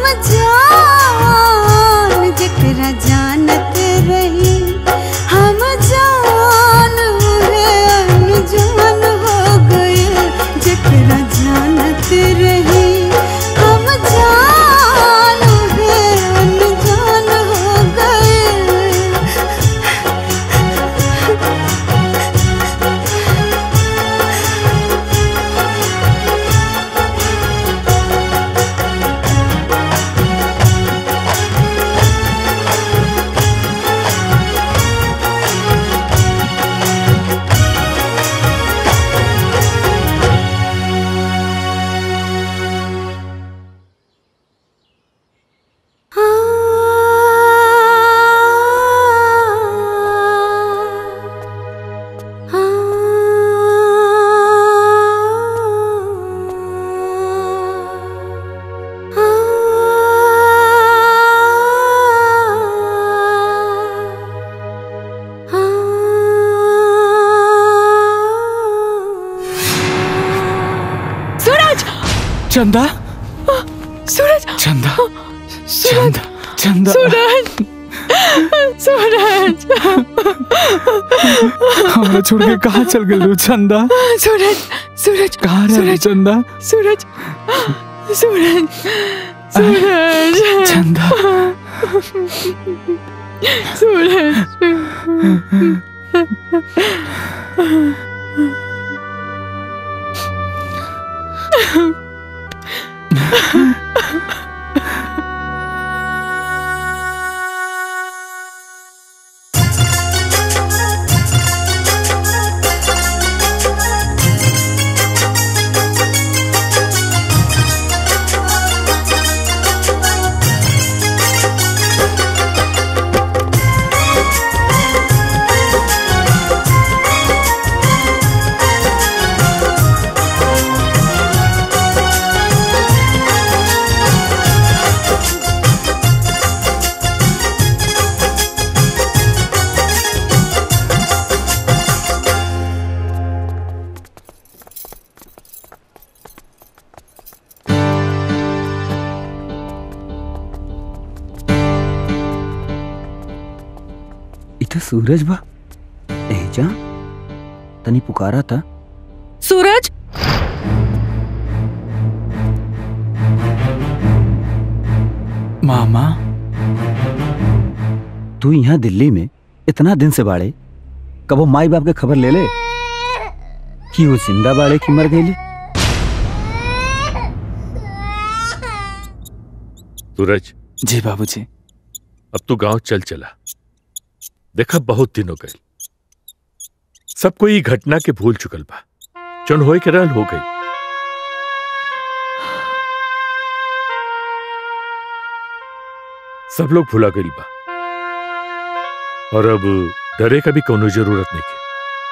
जान जकरा जानत रही हम जान उहे अनजान हो गए जकरा जानत रही हम जान उहे अनजान हो गए सूरज चंदा सूरज चंदा सूरज चंदा सूरज सूरज हमरा छोड़ के कहाँ चल गए चंदा सूरज सूरज कहाँ रह सूरज चंदा सूरज सूरज सूरज चंदा सूरज तो सूरज बा एजा तनी पुकारा था सूरज मामा तू यहाँ दिल्ली में इतना दिन से बाड़े कबो माई बाप के खबर ले ले कि वो जिंदा बाड़े कि मर गई सूरज जी बाबूजी अब तू गांव चल चला देखा बहुत दिन हो गए सब कोई ई घटना के भूल चुकल बा चुन होए के रहल हो गई सब लोग भुला गई बा और अब डरे का भी कोनो जरूरत नहीं के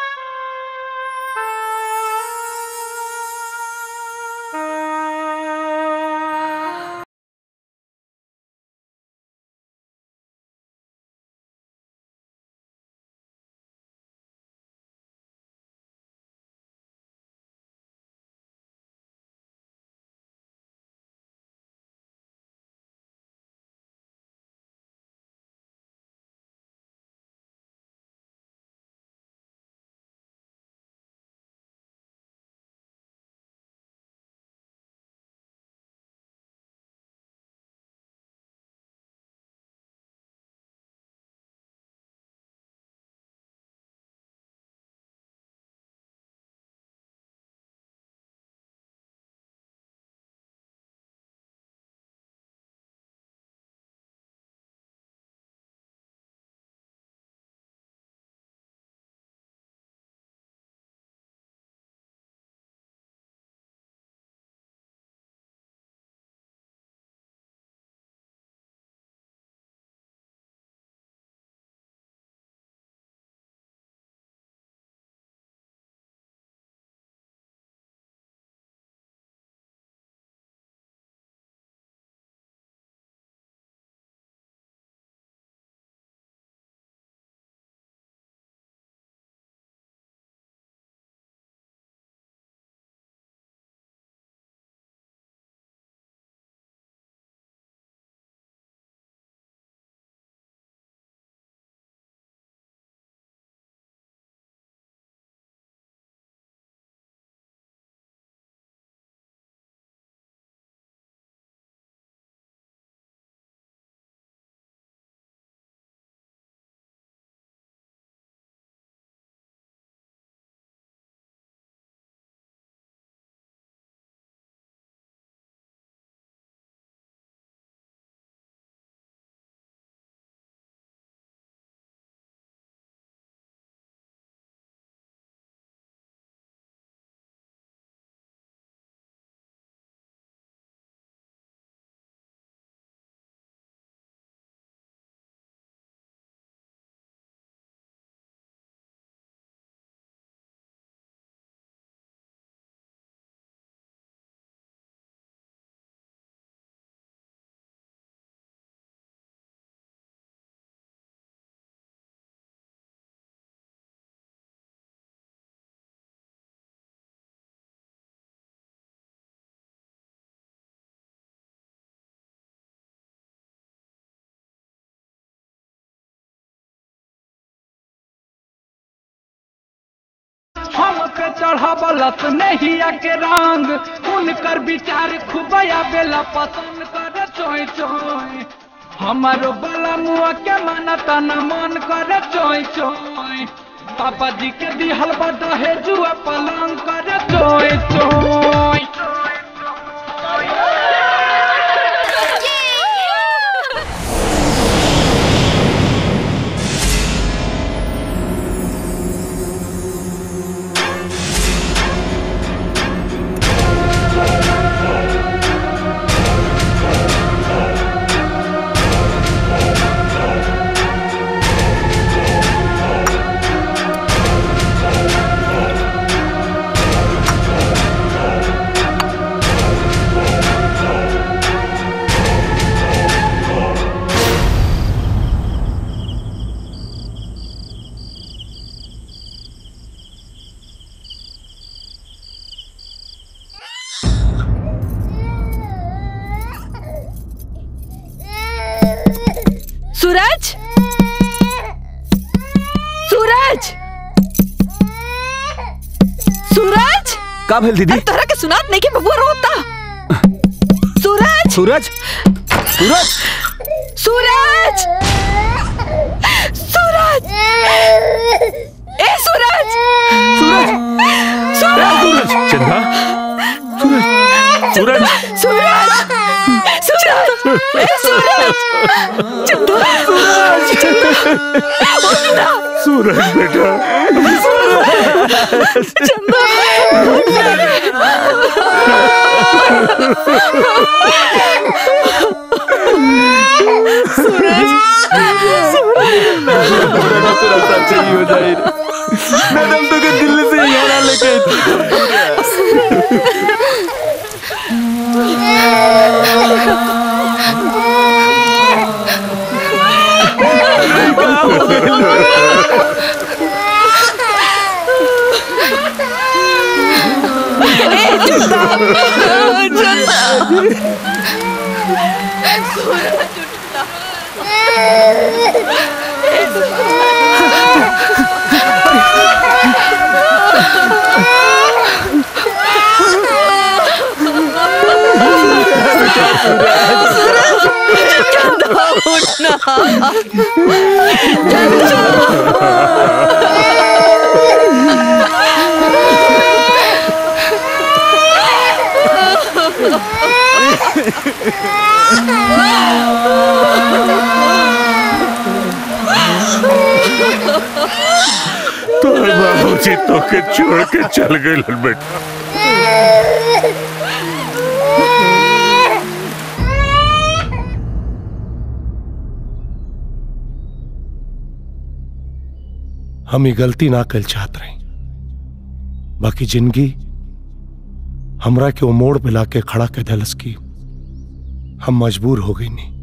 हम पे चढ़ावलत नहीं के रंग उनकर विचार खुबया बेला पसंद करे चोय चोय हमारो बला मुआ के मानता न मन करे चोय चोय पापा जी के दिहल बड़ा है जुआ पलंग करे चोय चोय सूरज सूरज सूरज का भेल दीदी तोहरा के सुनात नहीं कि बबुआ रोता सूरज सूरज सूरज सूरज सूरज ए सूरज सूरज सूरज चंदा सूरज सूरज सूरज सूरज ए सूरज चंदा सूरज सूरज बेटा मैडम तो के दिल्ली से यहाँ लेके तोर बाबूजी तो के छोड़ के चल गए बेटा हम ये गलती ना कर चाहत रही बाकी जिंदगी हमरा के वो मोड़ पे लाके खड़ा कर दलस की हम मजबूर हो गई नहीं